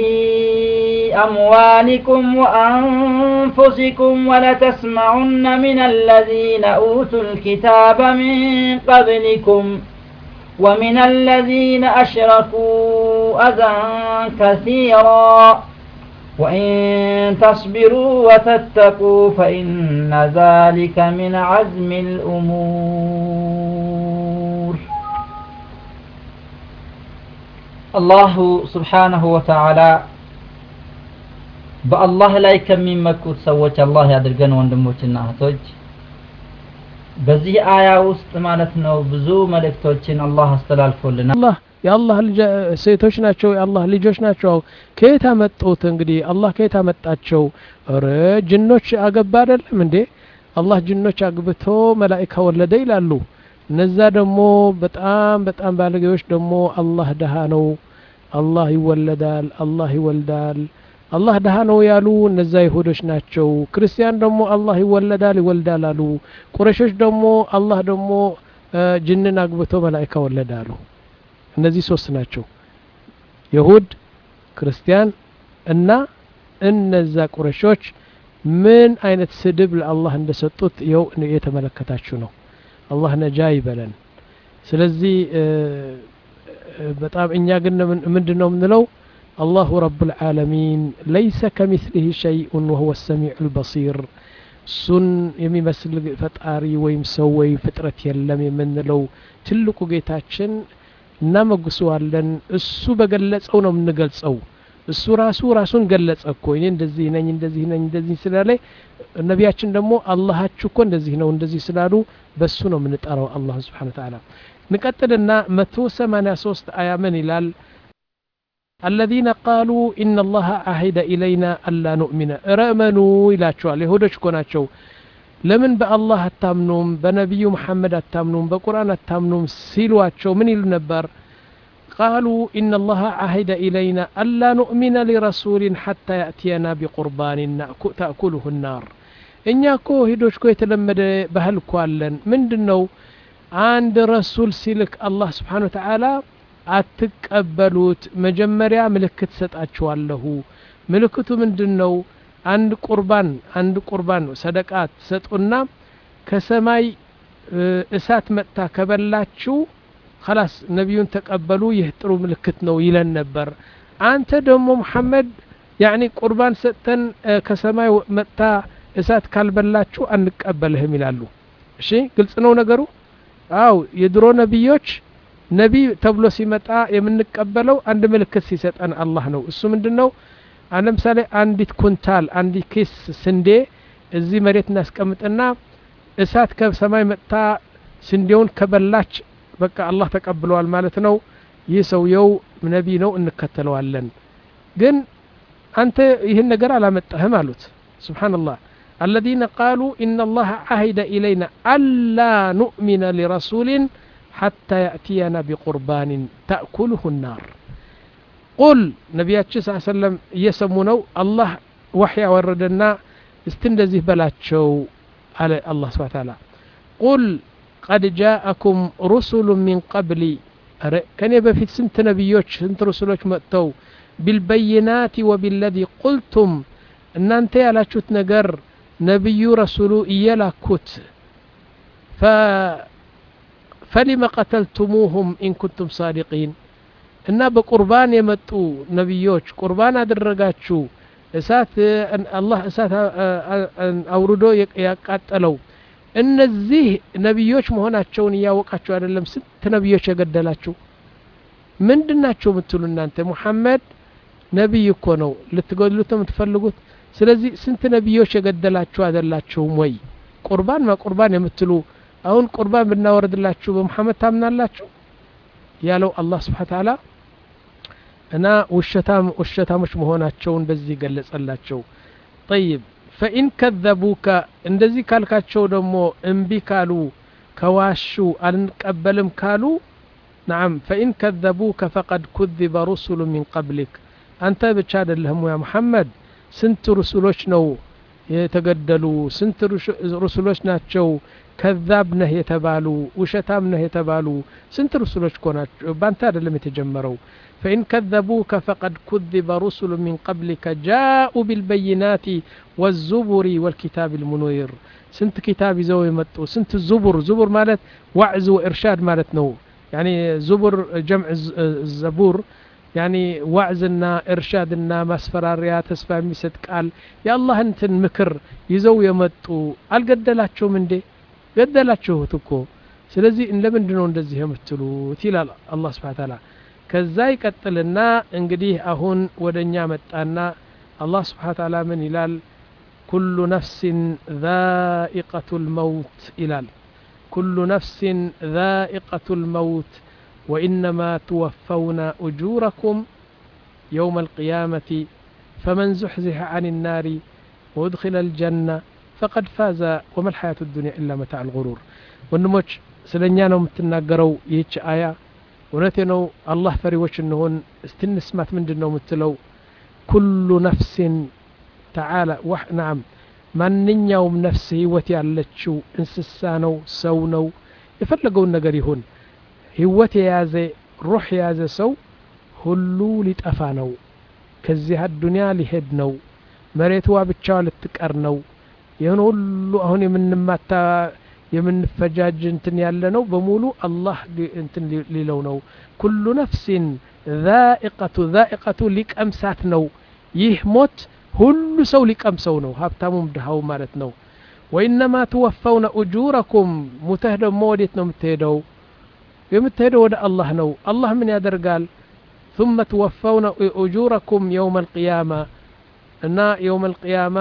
أموالكم وأنفسكم ولتسمعن من الذين أوتوا الكتاب من قبلكم ومن الذين أشركوا أذى كثيرا وإن تصبروا وتتقوا فإن ذلك من عزم الأمور الله سبحانه وتعالى በአላህ ላይ ከሚመኩት ሰዎች አላህ ያድርገን ወንድሞችና እህቶች በዚህ አያ ውስጥ ማለት ነው ብዙ መልእክቶችን አላህ አስተላልፎልናል
አላህ የአላህ ሴቶች ናቸው የአላህ ልጆች ናቸው ከየት አመጡት እንግዲህ አላህ ከየት አመጣቸው ረ ጅኖች አገባ አይደለም እንዴ አላህ ጅኖች አግብቶ መላኢካ ወለደ ይላሉ እነዛ ደግሞ በጣም በጣም ባለጌዎች ደግሞ አላህ ደሃ ነው አላህ ይወለዳል አላህ ይወልዳል አላህ ደሃ ነው ያሉ እነዛ ይሁዶች ናቸው ክርስቲያን ደግሞ አላህ ይወለዳል ይወልዳል አሉ ቁረሾች ደግሞ አላህ ደግሞ ጅንን አግብቶ መላኢካ ወለዳሉ እነዚህ ሶስት ናቸው ይሁድ ክርስቲያን እና እነዛ ቁረሾች ምን አይነት ስድብ ለአላህ እንደሰጡት ይኸው የተመለከታችሁ ነው አላህ ነጃ ይበለን ስለዚህ በጣም እኛ ግን ምንድን ነው የምንለው አላሁ ረብ ልዓለሚን ለይሰ ከሚስሊህ ሸይኡን ወሁወ ሰሚዑ ልበሲር እሱን የሚመስል ፈጣሪ ወይም ሰው ወይም ፍጥረት የለም የምንለው ትልቁ ጌታችን እናመጉሰዋለን እሱ በገለጸው ነው የምንገልጸው እሱ ራሱ ራሱን ገለጸ እኮ እኔ እንደዚህ ነኝ እንደዚህ ነኝ እንደዚህ ስላለ ነቢያችን ደግሞ አላሃችሁ እኮ እንደዚህ ነው እንደዚህ ስላሉ በሱ ነው የምንጠራው አላህ ስብሓን ተዓላ ንቀጥልና መቶ ሰማኒያ ሶስት አያ ምን ይላል الذين قالوا إن الله عهد إلينا ألا نؤمن رأمنوا إلى شوال يهودش كوناتشو ለምን በአላህ አታምኑም በነቢዩ መሐመድ አታምኑም በቁርአን አታምኑም ሲሏቸው ምን ይሉ ነበር قالوا إن الله عهد إلينا ألا نؤمن لرسول حتى يأتينا بقربان نأكل- تأكله النار እኛ እኮ ሂዶች እኮ የተለመደ ባህል እኮ አለን ምንድን ነው አንድ ረሱል ሲልክ አላህ ስብሓን ወተዓላ አትቀበሉት መጀመሪያ ምልክት ሰጣችኋለሁ ምልክቱ ምንድን ነው አንድ ቁርባን አንድ ቁርባን ሰደቃ ትሰጡና ከሰማይ እ፣ እሳት መጥታ ከበላችሁ ከላስ ነቢዩን ተቀበሉ ይህ ጥሩ ምልክት ነው ይለን ነበር አንተ ደግሞ ሙሐመድ ያኒ ቁርባን ሰጥተን እ፣ ከሰማይ ወ- መጥታ እሳት ካልበላችሁ አንቀበልህም ይላሉ እሺ ግልጽ ነው ነገሩ አው የድሮ ነቢዮች ነቢይ ተብሎ ሲመጣ የምንቀበለው አንድ ምልክት ሲሰጠን አላህ ነው እሱ ምንድን ነው አሁን ለምሳሌ አንዲት ኩንታል አንዲት ኪስ ስንዴ እዚህ መሬት እናስቀምጥና እሳት ከሰማይ መጥታ ስንዴውን ከበላች በቃ አላህ ተቀብለዋል ማለት ነው ይህ ሰውየው ነቢይ ነው እንከተለዋለን ግን አንተ ይህን ነገር አላመጣህም አሉት ስብሓንላህ الذين قالوا إن الله عهد إلينا ألا نؤمن لرسول حتى يأتينا بقربان تأكله النار قل نبياتش صلى الله عليه وسلم يسمونه الله وحي وردنا استندزه بلاتشو على الله سبحانه وتعالى قل قد جاءكم رسل من قبلي أر- كان يبقى في سنت نبيوش سنت رسولوش مأتو بالبينات وبالذي قلتم ان انت ያላችሁት ነገር ነቢዩ ረሱሉ እየላኩት ف- فلم قتلتموهم إن كنتم صادقين እና በቁርባን የመጡ ነቢዮች ቁርባን አደረጋችሁ እሳት እ፣ አላህ እሳት አ- አ- አ- አውርዶ የቅ- ያቃጠለው እነዚህ ነቢዮች መሆናቸውን እያወቃችሁ አይደለም ስንት ነቢዮች የገደላችሁ ምንድን ናቸው የምትሉ እናንተ ሙሐመድ ነቢይ እኮ ነው ልትገድሉት ነው የምትፈልጉት ስለዚህ ስንት ነቢዮች የገደላችሁ አይደላችሁም ወይ ቁርባን ማቁርባን የምትሉ አሁን ቁርባን ብናወርድላችሁ በሙሐመድ ታምናላችሁ ያለው አላህ ስብሓን ተዓላ እና ውሸታም ውሸታሞች መሆናቸውን በዚህ ገለጸላቸው ጠይብ ፈኢን ከዘቡከ እንደዚህ ካልካቸው ደግሞ እምቢ ካሉ ከዋሹ አልንቀበልም ካሉ ነዓም ፈኢን ከዘቡከ ፈቀድ ኩذበ ሩሱሉ ሚን ቀብሊክ አንተ ብቻ አይደለህም ያ ሙሐመድ ስንት ሩሱሎች ነው የተገደሉ ስንት ሩሽ- ሩሱሎች ናቸው ከዛብ ነህ የተባሉ ውሸታም ነህ የተባሉ ስንት ሩሱሎች እኮ ናቸው ባንተ አይደለም የተጀመረው فإن كذبوك فقد كذب رسل من قبلك جاءوا بالبينات والزبر والكتاب المنير سنت كتاب يزو يمطو سنت الزبر زبر مالت وعز وإرشاد مالت نو يعني زبر جمع الز- الزبور يعني وعزنا إرشادنا مسفراريا تسفى ميست قال يا الله انتن مكر يزو يمطو አልገደላችሁም እንዴ ገደላችሁት እኮ ስለዚህ ለምንድን ነው እንደዚህ የምትሉት ይላል አላህ ስብሓን ታላ ከዛ ይቀጥልና እንግዲህ አሁን ወደ እኛ መጣና አላህ ስብሓን ታላ ምን ይላል ኩሉ ነፍሲን ዛኢቀቱ ልመውት ይላል ኩሉ ነፍሲን ዛኢቀቱ ልመውት ወኢነማ ትወፈውነ እጁረኩም يوم القيامة فمن زحزح عن النار وأدخل الجنة فقد فاز وما الحياة الدنيا إلا متاع الغرور ወንድሞች ስለ እኛ ነው የምትናገረው ይህች አያ እውነቴ ነው አላህ ፈሪዎች እንሆን እስትንስማት ምንድን ነው የምትለው ኩሉ ነፍሲን ተዓላ ዋህ ናም ማንኛውም ነፍስ ህይወት ያለችው እንስሳ ነው ሰው ነው የፈለገውን ነገር ይሁን ህይወት የያዘ ሩህ የያዘ ሰው ሁሉ ሊጠፋ ነው ከዚህ አዱንያ ሊሄድ ነው መሬትዋ ብቻዋ ልትቀር ነው ይህን ሁሉ አሁን የምንማታ የምንፈጃጅ እንትን ያለ ነው በሙሉ አላህ ሊ- እንትን ሊ- ሊለው ነው ኩሉ ነፍሲን ዛኢቀቱ ዛኢቀቱ ሊቀምሳት ነው ይህ ሞት ሁሉ ሰው ሊቀምሰው ነው ሀብታሙም ድሃው ማለት ነው ወኢነማ ትወፈውነ እጁረኩም ሙተህ ደግሞ ወዴት ነው የምትሄደው የምትሄደው ወደ አላህ ነው አላህ ምን ያደርጋል ثم توفون أجوركم يوم القيامة እና የውም አልቅያማ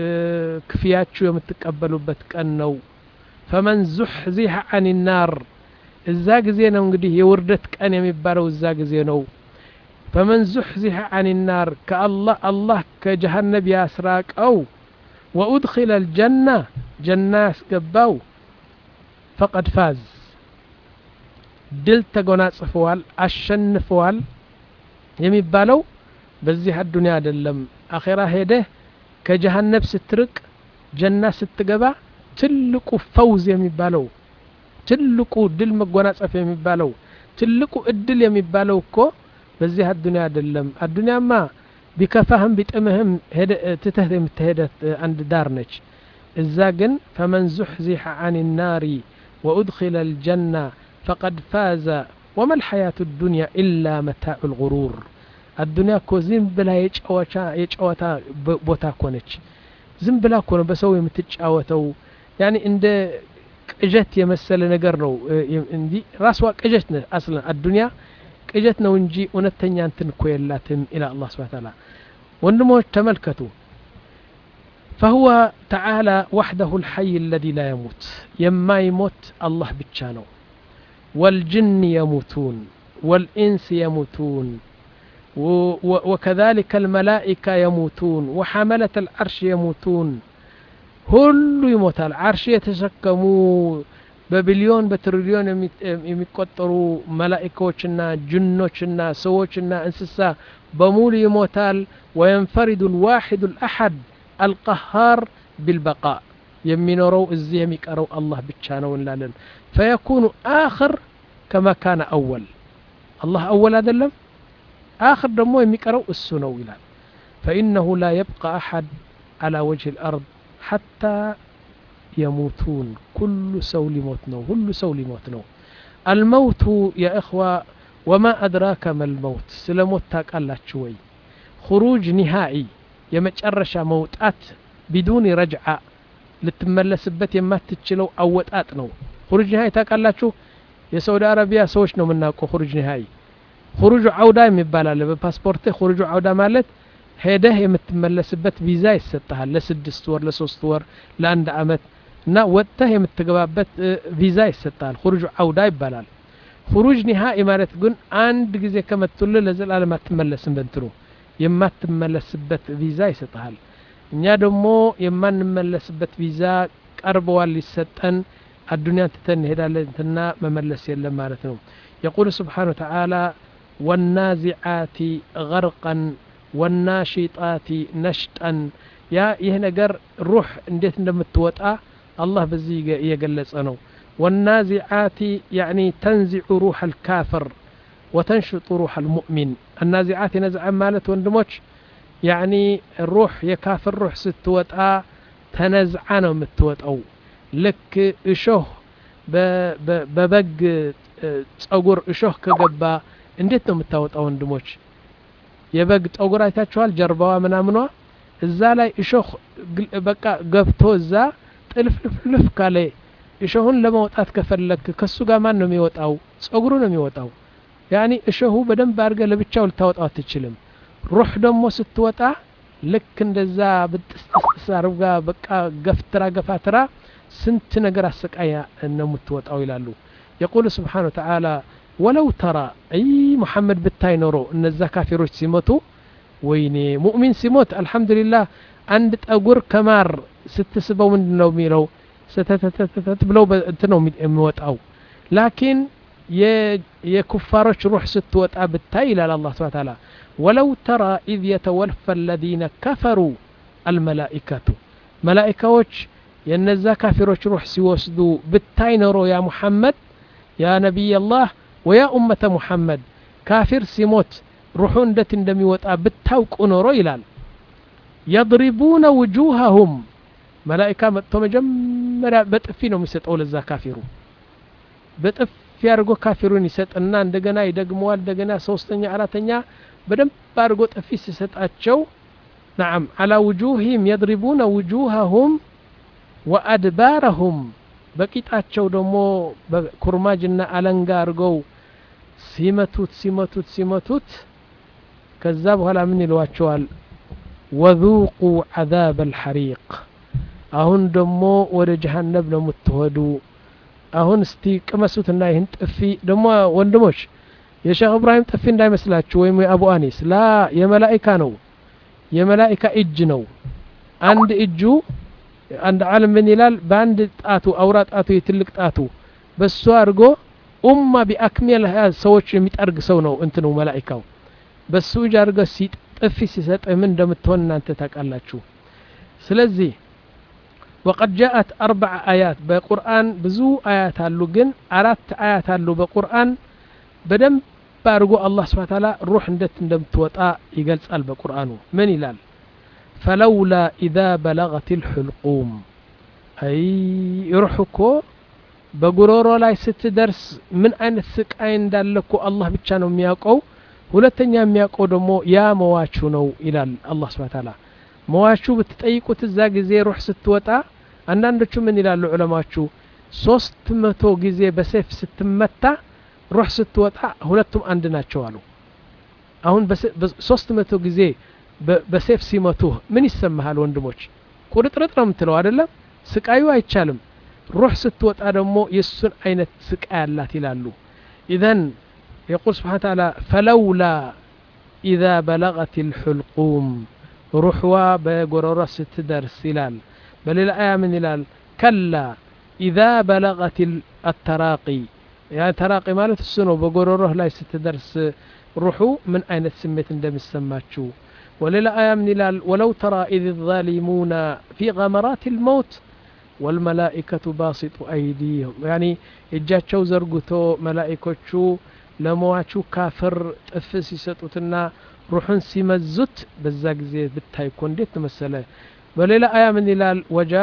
ክፍያችሁ የምትቀበሉበት ቀን ነው ፈመን ዙሕዚሐ አን ናር እዛ ጊዜ ነው እንግዲህ የውርደት ቀን የሚባለው እዛ ጊዜ ነው ፈመን ዙሕዚሐ አን ናር ከአላህ አላህ ከጀሃነብ ያስራቀው ወኡድኪለ ልጀና ጀና ያስገባው ፈቀድ ፋዝ ድል ተጎናጽፈዋል አሸንፈዋል የሚባለው በዚህ አዱንያ አይደለም አኼራ ሄደህ ከጀሃነብ ስትርቅ ጀና ስትገባ ትልቁ ፈውዝ የሚባለው ትልቁ ድል መጎናጸፍ የሚባለው ትልቁ እድል የሚባለው እኮ በዚህ አዱንያ አይደለም አዱንያማ ቢከፋህም ቢጥምህም ትተህ የምትሄደት አንድ ዳር ነች እዛ ግን ፈመን ዙሕዚሐ አን ናሪ ወኡድኪለ ልጀና ፈቀድ ፋዘ ወማ ልሐያቱ ዱንያ ኢላ መታዑ ልغሩር አዱንያ እኮ ዝም ብላ የጨዋታ ቦታ እኮ ነች ዝም ብላ እኮ ነው በሰው የምትጫወተው ያኒ እንደ ቅዠት የመሰለ ነገር ነው እንጂ ራስዋ ቅዠት ነ አስለን አዱንያ ቅዠት ነው እንጂ እውነተኛ እንትን እኮ የላትም ኢላ አላህ ስብሓን ታላ ወንድሞች ተመልከቱ فهو تعالى وحده الحي الذي لا يموت يما يموت الله بتشانو والجن يموتون والإنس يموتون وكذلك الملائكة يموتون وحملة العرش يموتون ሁሉ ይሞታል አርሽ የተሸከሙ በቢሊዮን በትሪሊዮን የሚቆጠሩ መላኢካዎችና ጅኖችና ሰዎችና እንስሳ በሙሉ ይሞታል ወየንፈሪዱ ልዋሒዱ ልአሐድ አልቀሃር ቢልበቃ የሚኖረው እዚህ የሚቀረው አላህ ብቻ ነው እንላለን ፈየኩኑ አኽር ከማ ካነ አወል አላህ አወል አይደለም አኽር ደግሞ የሚቀረው እሱ ነው ይላል ፈኢነሁ ላ የብቃ አሐድ على وجه الأرض حتى يموتون كل سو لموت نو كل سو لموت نو الموت يا إخوة وما أدراك ما الموت سلموت تاك الله شوي خروج نهائي يمجرش موتات بدون رجعة ልትመለስበት የማትችለው አወጣጥ ነው ሁሩጅ ኒሃይ ታውቃላችሁ የሳውዲ አረቢያ ሰዎች ነው የምናውቀው ሁሩጅ ኒሃይ ሁሩጁ አውዳ የሚባል አለ በፓስፖርትህ ሁሩጁ አውዳ ማለት ሄደህ የምትመለስበት ቪዛ ይሰጠሃል ለስድስት ወር ለሶስት ወር ለአንድ አመት እና ወጥተህ የምትገባበት ቪዛ ይሰጠሃል ሁሩጅ አውዳ ይባላል ሁሩጅ ኒሃኢ ማለት ግን አንድ ጊዜ ከመቱልህ ለዘላለም አትመለስም በንትኑ የማትመለስበት ቪዛ ይሰጠሃል እኛ ደግሞ የማንመለስበት ቪዛ ቀርበዋል ሊሰጠን አዱኒያን ትተን እንሄዳለን እንትና መመለስ የለም ማለት ነው የቁል ስብሓን ተዓላ ወናዚዓቲ ገርቀን ወናሺጣቲ ነሽጠን ያ ይህ ነገር ሩህ እንዴት እንደምትወጣ አላህ በዚህ እየገለጸ ነው ወናዚዓቲ ያኒ ተንዚዑ ሩሕ አልካፍር ወተንሽጡ ሩሕ አልሙእሚን አናዚዓት ነዝዓ ማለት ወንድሞች ያኒ ሩህ የካፍር ሩህ ስትወጣ ተነዝዓ ነው የምትወጣው ልክ እሾህ በበግ ጸጉር እሾህ ከገባ እንዴት ነው የምታወጣው ወንድሞች የበግ ጠጉር አይታችኋል ጀርባዋ ምናምኗ እዛ ላይ እሾህ በቃ ገብቶ እዛ ጥልፍልፍልፍ ካለ እሾሁን ለማውጣት ከፈለክ ከሱ ጋር ማን ነው የሚወጣው ጸጉሩ ነው የሚወጣው ያኒ እሾሁ በደንብ አድርገ ለብቻው ልታወጣው አትችልም ሩህ ደግሞ ስትወጣ ልክ እንደዛ ብጥስጥስጥስ አርጋ በቃ ገፍትራ ገፋትራ ስንት ነገር አሰቃያ ነው የምትወጣው ይላሉ የቁል ስብሓን ተዓላ ወለው ተራ አይ ሙሐመድ ብታይ ኖሮ እነዛ ካፊሮች ሲሞቱ ወይኔ ሙእሚን ሲሞት አልሐምዱሊላህ አንድ ጠጉር ከማር ስትስበው ምንድን ነው የሚለው ስተተተተት ብለው እንት ነው የሚወጣው ላኪን የኩፋሮች ሩህ ስትወጣ ብታይ ይላል አላህ ስብሐ ተዓላ ወለው ተራ ኢዝ የተወልፈ አለዚነ ከፈሩ አልመላኢከቱ መላኢካዎች የነዛ ካፊሮች ሩህ ሲወስዱ ብታይ ኖሮ ያ ሙሐመድ ያ ነቢይ አላህ ወያ ኡመተ ሙሐመድ ካፊር ሲሞት ሩሑ እንዴት እንደሚወጣ ብታውቁ ኖሮ ይላል የድሪቡነ ውጁሃሁም መላኢካ መጥቶ መጀመሪያ በጥፊ ነው የሚሰጠው ለዛ ካፊሩ በጥፊ አድርጎ ካፊሩን ይሰጥና እንደገና ይደግመዋል እንደገና ሶስተኛ አራተኛ በደንብ አድርጎ ጥፊ ሲሰጣቸው ናም አላ ውጁህም የድሪቡነ ውጁሃሁም ወአድባረሁም በቂጣቸው ደግሞ በኩርማጅና አለንጋ አድርገው ሲመቱት ሲመቱት ሲመቱት ከዛ በኋላ ምን ይለዋቸዋል ወذوቁ عذاب الحريق አሁን ደግሞ ወደ ጀሃነብ ነው የምትወዱ አሁን እስቲ ቅመሱትና ይህን ጥፊ ደግሞ ወንድሞች የሼክ እብራሂም ጥፊ እንዳይመስላችሁ ወይም የአቡ አኒስ ላ የመላኢካ ነው የመላኢካ እጅ ነው አንድ እጁ አንድ ዓለም ምን ይላል በአንድ ጣቱ አውራ ጣቱ የትልቅ ጣቱ በሱ አድርጎ ኡማ ቢአክሜልሃ ሰዎች የሚጠርግ ሰው ነው እንትኑ መላኢካው በሱ እጅ አድርገ ጥፊ ሲሰጥ ምን እንደምትሆን እናንተ ታውቃላችሁ ስለዚህ ወቀድ ጃአት አርበዓ አያት በቁርአን ብዙ አያት አሉ ግን አራት አያት አሉ በቁርአን በደንብ አድርጎ አላህ ስብሓ ታላ ሩሕ እንዴት እንደምትወጣ ይገልጻል በቁርአኑ ምን ይላል ፈለውላ ኢዛ በለغት ልሕልቁም አይ ሩሕ እኮ በጉሮሮ ላይ ስትደርስ ምን አይነት ስቃይ እንዳለ እኮ አላህ ብቻ ነው የሚያውቀው ሁለተኛ የሚያውቀው ደግሞ ያ መዋቹ ነው ይላል አላህ ስብሓ ታላ መዋቹ ብትጠይቁት እዛ ጊዜ ሩሕ ስትወጣ አንዳንዶቹ ምን ይላሉ ዑለማዎቹ ሶስት መቶ ጊዜ በሴፍ ስትመታ ሩሕ ስትወጣ ሁለቱም አንድ ናቸው አሉ አሁን ሶስት መቶ ጊዜ በሴፍ ሲመቱህ ምን ይሰማሃል ወንድሞች ቁርጥርጥ ነው የምትለው አይደለም ስቃዩ አይቻልም ሩሕ ስትወጣ ደግሞ የእሱን አይነት ስቃይ አላት ይላሉ ኢዘን يقول سبحانه وتعالى فلولا إذا بلغت الحلقوم روحوا بقرورة ستدرس إلال بل الآية من إلال كلا إذا بلغت التراقي يعني تراقي مالت السنو بقروره لا ستدرس روحو من أين تسميت اندم السماتشو وللا آية من إلال ولو ترى إذ الظالمون في غمرات الموت والملائكة باسط أيديهم يعني إجاتشو زرقتو ملائكتشو ለመዋቹ ካፍር ጥፍ ሲሰጡትና ሩሑን ሲመዙት በዛ ጊዜ ብታይ እኮ እንዴት መሰለ በሌላ አያ ምን ይላል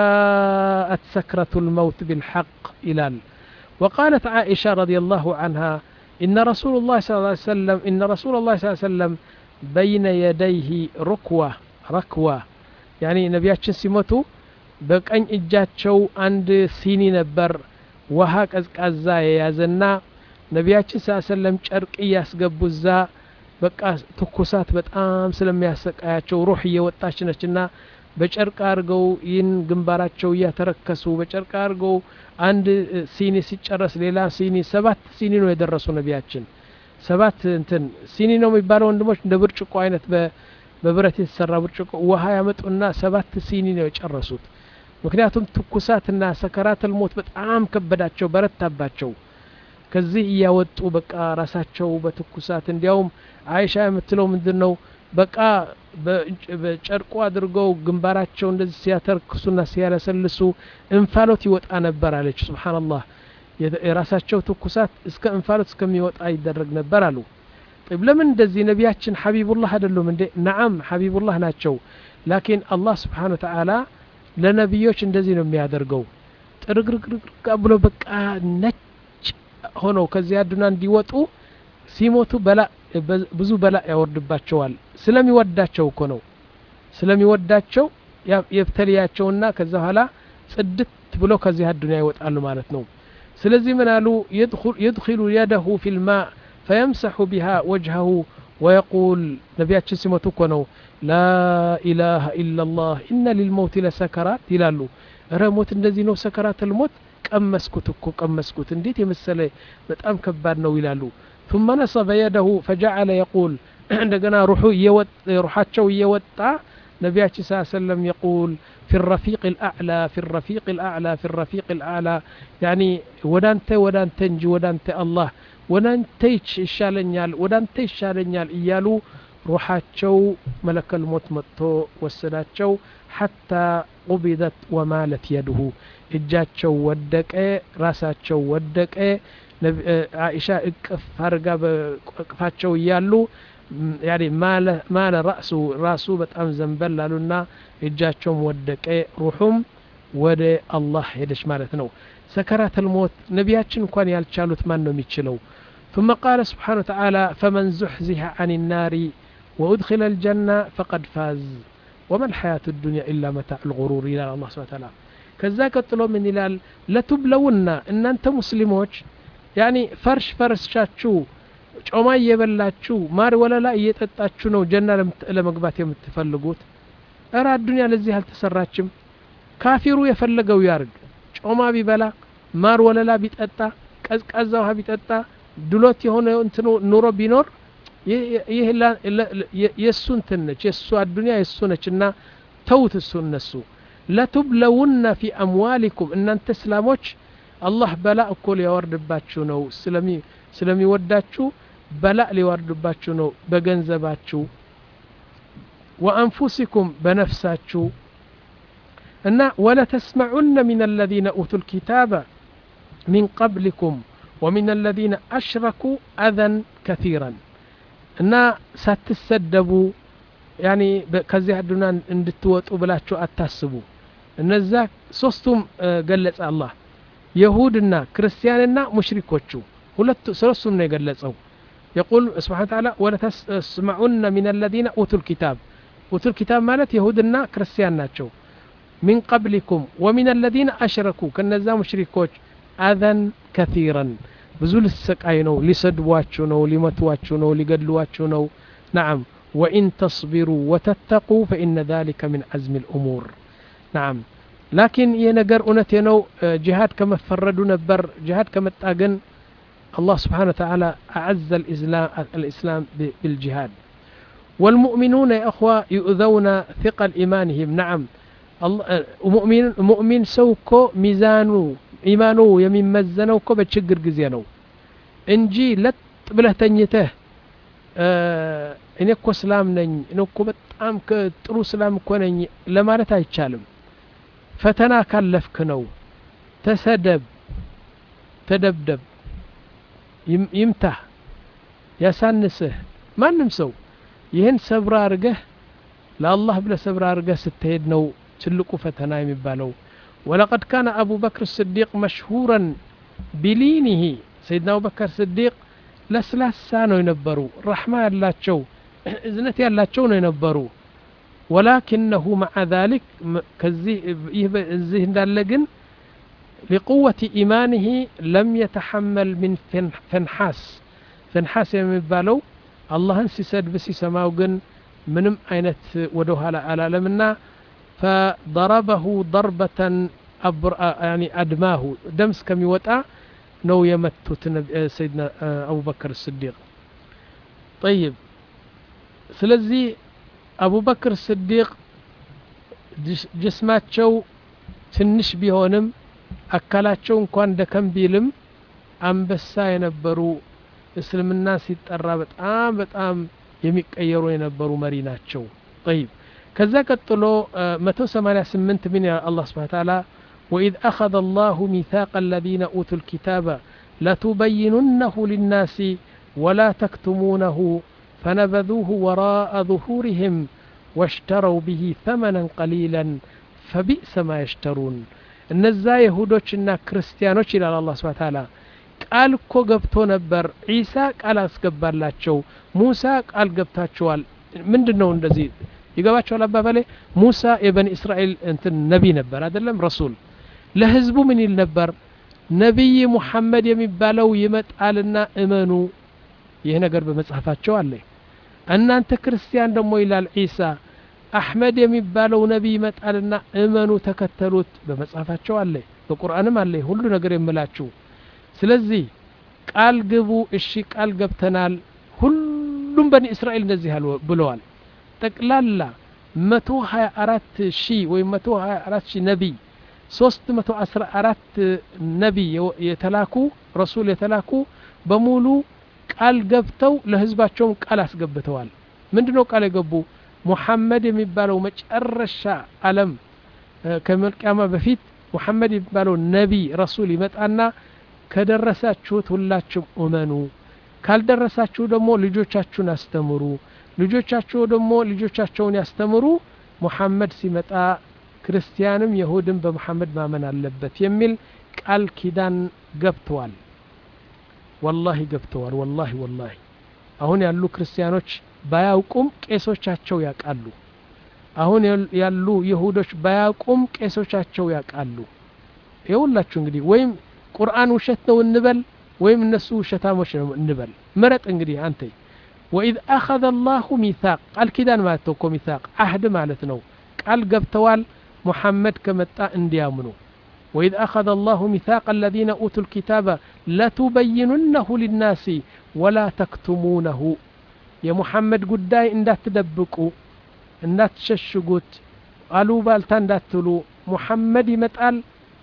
ወጃአት ሰክረቱ ልመውት ብልሐቅ ይላል وقالت عائشة رضي الله عنها إن رسول الله صلى الله عليه وسلم إن رسول الله صلى الله عليه وسلم بين يديه ركوة ركوة يعني نبياتشن سيموتو በቀኝ እጃቸው አንድ ሲኒ ነበር ውሃ ቀዝቃዛ የያዘና ነቢያችን ስ ሰለም ጨርቅ እያስገቡ እዛ በቃ ትኩሳት በጣም ስለሚያሰቃያቸው ሩህ እየወጣች ነችና በጨርቅ አድርገው ይህን ግንባራቸው እያተረከሱ በጨርቅ አድርገው አንድ ሲኒ ሲጨረስ ሌላ ሲኒ ሰባት ሲኒ ነው የደረሱ ነቢያችን ሰባት እንትን ሲኒ ነው የሚባለው ወንድሞች እንደ ብርጭቆ አይነት በብረት የተሰራ ብርጭቆ ውሃ ያመጡና ሰባት ሲኒ ነው የጨረሱት ምክንያቱም ትኩሳትና ሰከራት ልሞት በጣም ከበዳቸው በረታባቸው ከዚህ እያወጡ በቃ ራሳቸው በትኩሳት እንዲያውም አይሻ የምትለው ምንድን ነው በቃ በጨርቁ አድርገው ግንባራቸው እንደዚህ ሲያተርክሱና ሲያለሰልሱ እንፋሎት ይወጣ ነበር አለች ስብሓንላህ የራሳቸው ትኩሳት እስከ እንፋሎት እስከሚወጣ ይደረግ ነበር አሉ طيب ለምን እንደዚህ ነቢያችን ሐቢቡላህ አይደሉም እንዴ ነዓም ሐቢቡላህ ናቸው ላኪን አላህ ስብሓን ወተዓላ ለነቢዮች እንደዚህ ነው የሚያደርገው ጥርግርግርግ ብሎ በቃ ነጭ ሆነው ከዚያ አዱና እንዲወጡ ሲሞቱ በላ ብዙ በላ ያወርድባቸዋል ስለሚወዳቸው እኮ ነው ስለሚወዳቸው የብተልያቸውና ከዛ በኋላ ጽድት ብሎ ከዚህ አዱኒያ ይወጣሉ ማለት ነው ስለዚህ ምን አሉ يدخل يده في الماء فيمسح بها وجهه ويقول ነቢያችን ሲሞቱ እኮ ነው لا إله إلا الله إن للموت لسكرات ይላሉ እረ ሞት እንደዚህ ነው ሰከራት ልሞት ቀመስኩት እኮ ቀመስኩት እንዴት የመሰለ በጣም ከባድ ነው ይላሉ ثم نصب يده فجعل يقول እንደገና ሩሑ ሩሓቸው እየወጣ ነቢያችን ስ ሰለም የቁል في الرفيق الأعلى في الرفيق الأعلى في الرفيق الأعلى يعني ወዳንተ ወዳንተ እንጂ ወዳንተ አላህ ወዳንተ ይሻለኛል ወዳንተ ይሻለኛል እያሉ ሩሓቸው መለከል ሞት መጥቶ ወሰዳቸው ሐታ ቁቢደት ወማለት የድሁ እጃቸው ወደቀ ራሳቸው ወደቀ አይሻ እቅፍ አድርጋ በቅፋቸው እያሉ ያኔ ማለ ራሱ ራሱ በጣም ዘንበል አሉና እጃቸውም ወደቀ ሩሑም ወደ አላህ ሄደች ማለት ነው ሰከራት ልሞት ነቢያችን እንኳን ያልቻሉት ማን ነው የሚችለው ثم قال سبحانه وتعالى فمن زحزح عن النار وأدخل الجنة فقد فاز وما الحياة الدنيا إلا متاع الغرور إلى الله سبحانه وتعالى ከዛ ቀጥሎ ምን ይላል ለቱብለውና እናንተ ሙስሊሞች ያኒ ፈርሽ ፈርሻችሁ ጮማ እየበላችሁ ማር ወለላ እየጠጣችሁ ነው ጀና ለመግባት የምትፈልጉት እረ አዱኒያ ለዚህ አልተሰራችም ካፊሩ የፈለገው ያርግ ጮማ ቢበላ ማር ወለላ ቢጠጣ ቀዝቃዛ ውሃ ቢጠጣ ድሎት የሆነ እንትኑ ኑሮ ቢኖር ይህ የእሱ እንትን ነች የእሱ አዱኒያ የእሱ ነች እና ተውት እሱ እነሱ ለቱብለውነ ፊ አምዋሊኩም እናንተ እስላሞች አላህ በላእ እኮ ሊያወርድባችሁ ነው ስለሚወዳችሁ በላእ ሊወርድባችሁ ነው በገንዘባችሁ ወአንፉሲኩም በነፍሳችሁ እና ወለተስመዑነ ሚን አለዚነ ኡቱ ልኪታበ ሚን ቀብሊኩም ወሚን አለዚነ አሽረኩ አዘን ከቲራን እና ሳትሰደቡ ያኒ ከዚህ አዱና እንድትወጡ ብላችሁ አታስቡ እነዛ ሶስቱም ገለጸ አላህ የሁድና ክርስቲያንና ሙሽሪኮቹ ሁለቱ ሶስቱም ነው የገለጸው يقول سبحانه وتعالى ولتسمعن من الذين أوتوا الكتاب أوتوا الكتاب مالت يهودنا كريستيان ناتشو من قبلكم ومن الذين أشركوا كنزا مشركوች أذى كثيرا ብዙ ልሰቃይ ነው ሊሰድቧችሁ ነው ሊመቷችሁ ነው ሊገድሏችሁ ነው نعم وإن تصبروا وتتقوا فإن ذلك من عزم الأمور نعم لكن ينقر أنتينو جهاد كما فردوا نبر جهاد كما تاقن الله سبحانه وتعالى أعز الإسلام, الإسلام بالجهاد والمؤمنون يا أخوة يؤذون ثقل إيمانهم نعم مؤمن مؤمن سوكو ميزانو ኢማኑ የሚመዘነው እኮ በችግር ጊዜ ነው እንጂ ለጥ ብለህ ተኝተህ እኔ እኮ ስላም ነኝ እኔ እኮ በጣም ጥሩ ስላም እኮ ነኝ ለማለት አይቻልም ፈተና ካለፍክ ነው ተሰደብ ተደብደብ ይምታህ ያሳንስህ ማንም ሰው ይህን ሰብራ አርገህ ለአላህ ብለህ ሰብራ አርገህ ስትሄድ ነው ትልቁ ፈተና የሚባለው ولقد كان أبو بكر الصديق مشهورا بلينه سيدنا أبو بكر الصديق لسلاسا ነው የነበሩ ረሕማ ያላቸው እዝነት ያላቸው ነው የነበሩ ولكنه مع ذلك ከዚህ እዚህ እንዳለ ግን لقوة إيمانه لم يتحمل من فنحاس فنحاس የሚባለው አላህን ሲሰድብ ሲሰማው ግን ምንም አይነት ወደ ኋላ አላለምና فضربه ضربة أبر... يعني أدماه دمس كم يوطأ نو يمتت سيدنا أبو بكر الصديق طيب سلزي أبو بكر الصديق ጅስማቸው ትንሽ ቢሆንም አካላቸው እንኳን ደከም ቢልም አንበሳ የነበሩ እስልምና ሲጠራ በጣም በጣም የሚቀየሩ የነበሩ መሪ ናቸው ጠይብ ከዛ ቀጥሎ 188 ምን አላህ ስብሓን ታላ وإذ أخذ الله ميثاق الذين أوتوا الكتاب لتبيننه للناس ولا تكتمونه فنبذوه وراء ظهورهم واشتروا به ثمنا قليلا فبئس ما يشترون እነዛ የሁዶችና ክርስቲያኖች ይላል አላህ ስብሓን ታላ ቃል እኮ ገብቶ ነበር ዒሳ ቃል አስገባላቸው ሙሳ ቃል ገብታቸዋል ምንድን ነው እንደዚህ ይገባቸዋል አባባሌ ሙሳ የበኒ እስራኤል እንትን ነቢይ ነበር አይደለም ረሱል ለህዝቡ ምን ይል ነበር ነቢይ ሙሐመድ የሚባለው ይመጣልና እመኑ ይህ ነገር በመጽሐፋቸው አለ እናንተ ክርስቲያን ደግሞ ይላል ዒሳ አሕመድ የሚባለው ነቢይ ይመጣልና እመኑ ተከተሉት በመጽሐፋቸው አለ በቁርአንም አለ ሁሉ ነገር የምላችሁ ስለዚህ ቃል ግቡ እሺ ቃል ገብተናል ሁሉም በኒ እስራኤል እንደዚህ ብለዋል ጠቅላላ 124 ሺህ ወይም 124 ሺህ ነቢይ 314 ነቢይ የተላኩ ረሱል የተላኩ በሙሉ ቃል ገብተው ለህዝባቸውን ቃል አስገብተዋል ምንድነው ቃል የገቡ ሙሐመድ የሚባለው መጨረሻ አለም ከመልቅያማ በፊት ሙሐመድ የሚባለው ነቢይ ረሱል ይመጣና ከደረሳችሁት ሁላችሁም እመኑ ካልደረሳችሁ ደግሞ ልጆቻችሁን አስተምሩ ልጆቻቸው ደግሞ ልጆቻቸውን ያስተምሩ ሙሐመድ ሲመጣ ክርስቲያንም የሁድም በሙሐመድ ማመን አለበት የሚል ቃል ኪዳን ገብተዋል ወላሂ ገብተዋል ወላሂ ወላሂ አሁን ያሉ ክርስቲያኖች ባያውቁም ቄሶቻቸው ያውቃሉ አሁን ያሉ ይሁዶች ባያውቁም ቄሶቻቸው ያውቃሉ የሁላችሁ እንግዲህ ወይም ቁርአን ውሸት ነው እንበል ወይም እነሱ ውሸታሞች ነው እንበል ምረጥ እንግዲህ አንተ وإذ أخذ الله ميثاق قال كذا ما توكو ميثاق عهد مالتنا قال قبتوال محمد كمتا انديامنو وإذ أخذ الله ميثاق الذين أوتوا الكتاب لتبيننه للناس ولا تكتمونه يا محمد قداي إن تدبقوا إن تششقوت قالوا بالتا تلو محمد يمتقال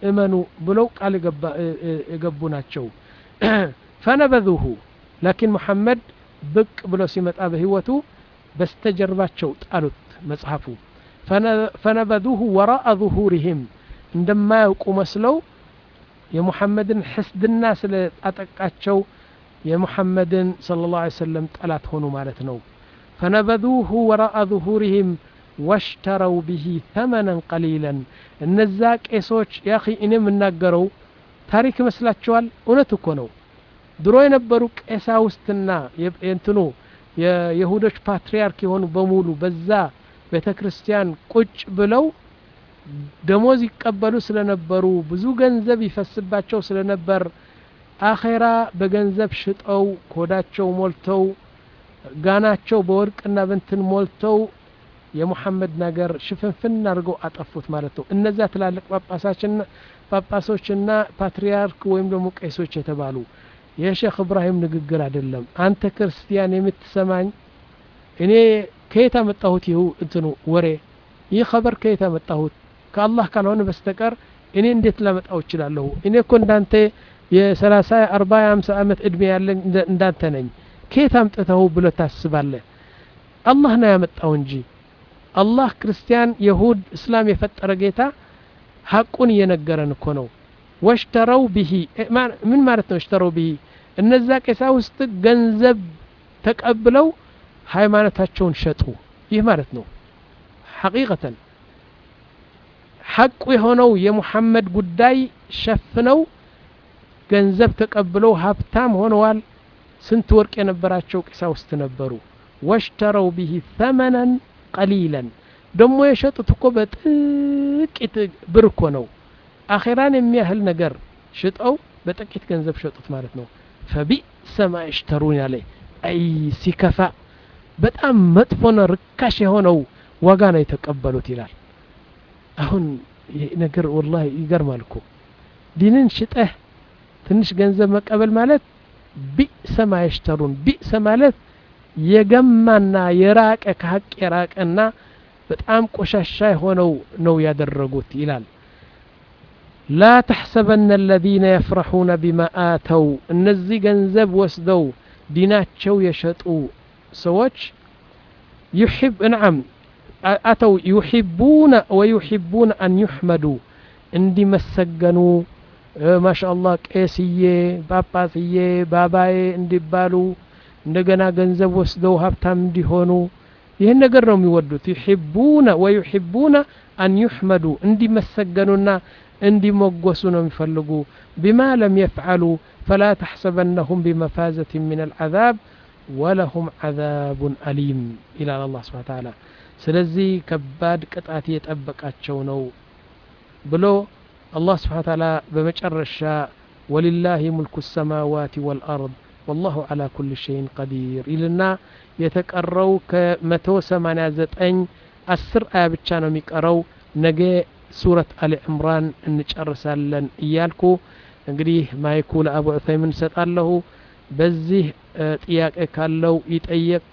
እመኑ ብለው ቃል የገቡ ናቸው ፈነበذሁ ላኪን ሙሐመድ ብቅ ብሎ ሲመጣ በህይወቱ በስተጀርባቸው ጣሉት መጽሐፉ ፈነበذሁ ወራአ ظሁሪህም እንደማያውቁ መስለው የሙሐመድን ሕስድና ስለ አጠቃቸው የሙሐመድን صለ ላه ሰለም ጠላት ሆኑ ማለት ነው ፈነበذሁ ወራአ ظሁሪህም ወሽተረው ብሂ ተመነን ቀሊለን እነዛ ቄሶች ያ እኔ የምናገረው ታሪክ ይመስላችኋል እውነት እኮ ነው ድሮ የነበሩ ቄሳውስትና የእንትኑ የይሁዶች ፓትርያርክ የሆኑ በሙሉ በዛ ቤተ ክርስቲያን ቁጭ ብለው ደሞዝ ይቀበሉ ስለነበሩ ብዙ ገንዘብ ይፈስባቸው ስለነበር አኼራ በገንዘብ ሽጠው ኮዳቸው ሞልተው ጋናቸው በወርቅና በንትን ሞልተው የሙሐመድ ነገር ሽፍንፍን አድርገው አጠፉት ማለት ነው እነዚያ ትላልቅ ጳጳሶችና ፓትርያርክ ወይም ደግሞ ቄሶች የተባሉ የሼክ እብራሂም ንግግር አይደለም አንተ ክርስቲያን የምትሰማኝ እኔ ከየት አመጣሁት ይሁ እንትኑ ወሬ ይህ ኸበር ከየት አመጣሁት ከአላህ ካልሆነ በስተቀር እኔ እንዴት ላመጣው እችላለሁ እኔ እኮ እንዳንተ የሰላሳ አርባ የአምሳ ዓመት እድሜ ያለኝ እንዳንተ ነኝ ከየት አምጥተው ብሎ ታስባለህ አላህ ነው ያመጣው እንጂ አላህ ክርስቲያን የሁድ እስላም የፈጠረ ጌታ ሐቁን እየነገረን እኮ ነው ወሽተረው ብሂ ምን ማለት ነው እሽተረው ብሂ እነዛ ቄሳ ውስጥ ገንዘብ ተቀብለው ሃይማኖታቸውን ሸጡ ይህ ማለት ነው ሐቂቀተን ሐቁ የሆነው የሙሐመድ ጉዳይ ሸፍነው ገንዘብ ተቀብለው ሀብታም ሆነዋል ስንት ወርቅ የነበራቸው ቄሳውስት ነበሩ ወሽተረው ብሂ ተመነን ቀሊለን ደሞ የሸጡት እኮ በጥቂት ብር እኮ ነው አኼራን የሚያህል ነገር ሽጠው በጥቂት ገንዘብ ሸጡት ማለት ነው ፈቢእሰ ማ የሽተሩን ያለ አይ ሲከፋ በጣም መጥፎና ርካሽ የሆነው ዋጋ ነው የተቀበሉት ይላል አሁን ይህ ነገር ወላሂ ይገርማል እኮ ዲንን ሽጠህ ትንሽ ገንዘብ መቀበል ማለት ቢእሰ ማ የሽተሩን ቢእሰ ማለት የገማና የራቀ ከሀቅ የራቀና በጣም ቆሻሻ የሆነው ነው ያደረጉት ይላል ላ ተሕሰበነ አለዚነ የፍረሑነ ቢማ አተው እነዚህ ገንዘብ ወስደው ዲናቸው የሸጡ ሰዎች يحب نعم أتوا يحبون ويحبون أن يحمدوا عندي مسجنوا ما شاء الله ቄስዬ ጳጳስዬ ባባዬ እንዲባሉ እንደገና ገንዘብ ወስደው ሀብታም እንዲሆኑ ይህን ነገር ነው የሚወዱት ዩሕቡነ ወዩሕቡነ አን ዩሕመዱ እንዲመሰገኑና እንዲሞገሱ ነው የሚፈልጉ ቢማ ለም የፍዓሉ ፈላ ተሕሰበነሁም ቢመፋዘት ምን አልዓዛብ ወለሁም ዓዛቡን አሊም ይላል አላህ ስብሓን ተዓላ ስለዚህ ከባድ ቅጣት የጠበቃቸው ነው ብሎ አላህ ስብሓን ተዓላ በመጨረሻ ወሊላሂ ሙልኩ ሰማዋት ወልአርድ ወላሁ ዓላ ኩል ሸይን ቀዲር ይልና የተቀረው ከመቶ ሰማንያ ዘጠኝ አስር አያ ብቻ ነው የሚቀረው ነገ ሱረት አሊ ዕምራን እንጨርሳለን እያልኩ እንግዲህ ማይኩ ለአቡ ዑሰይምን እሰጣለሁ በዚህ ጥያቄ ካለው ይጠየቅ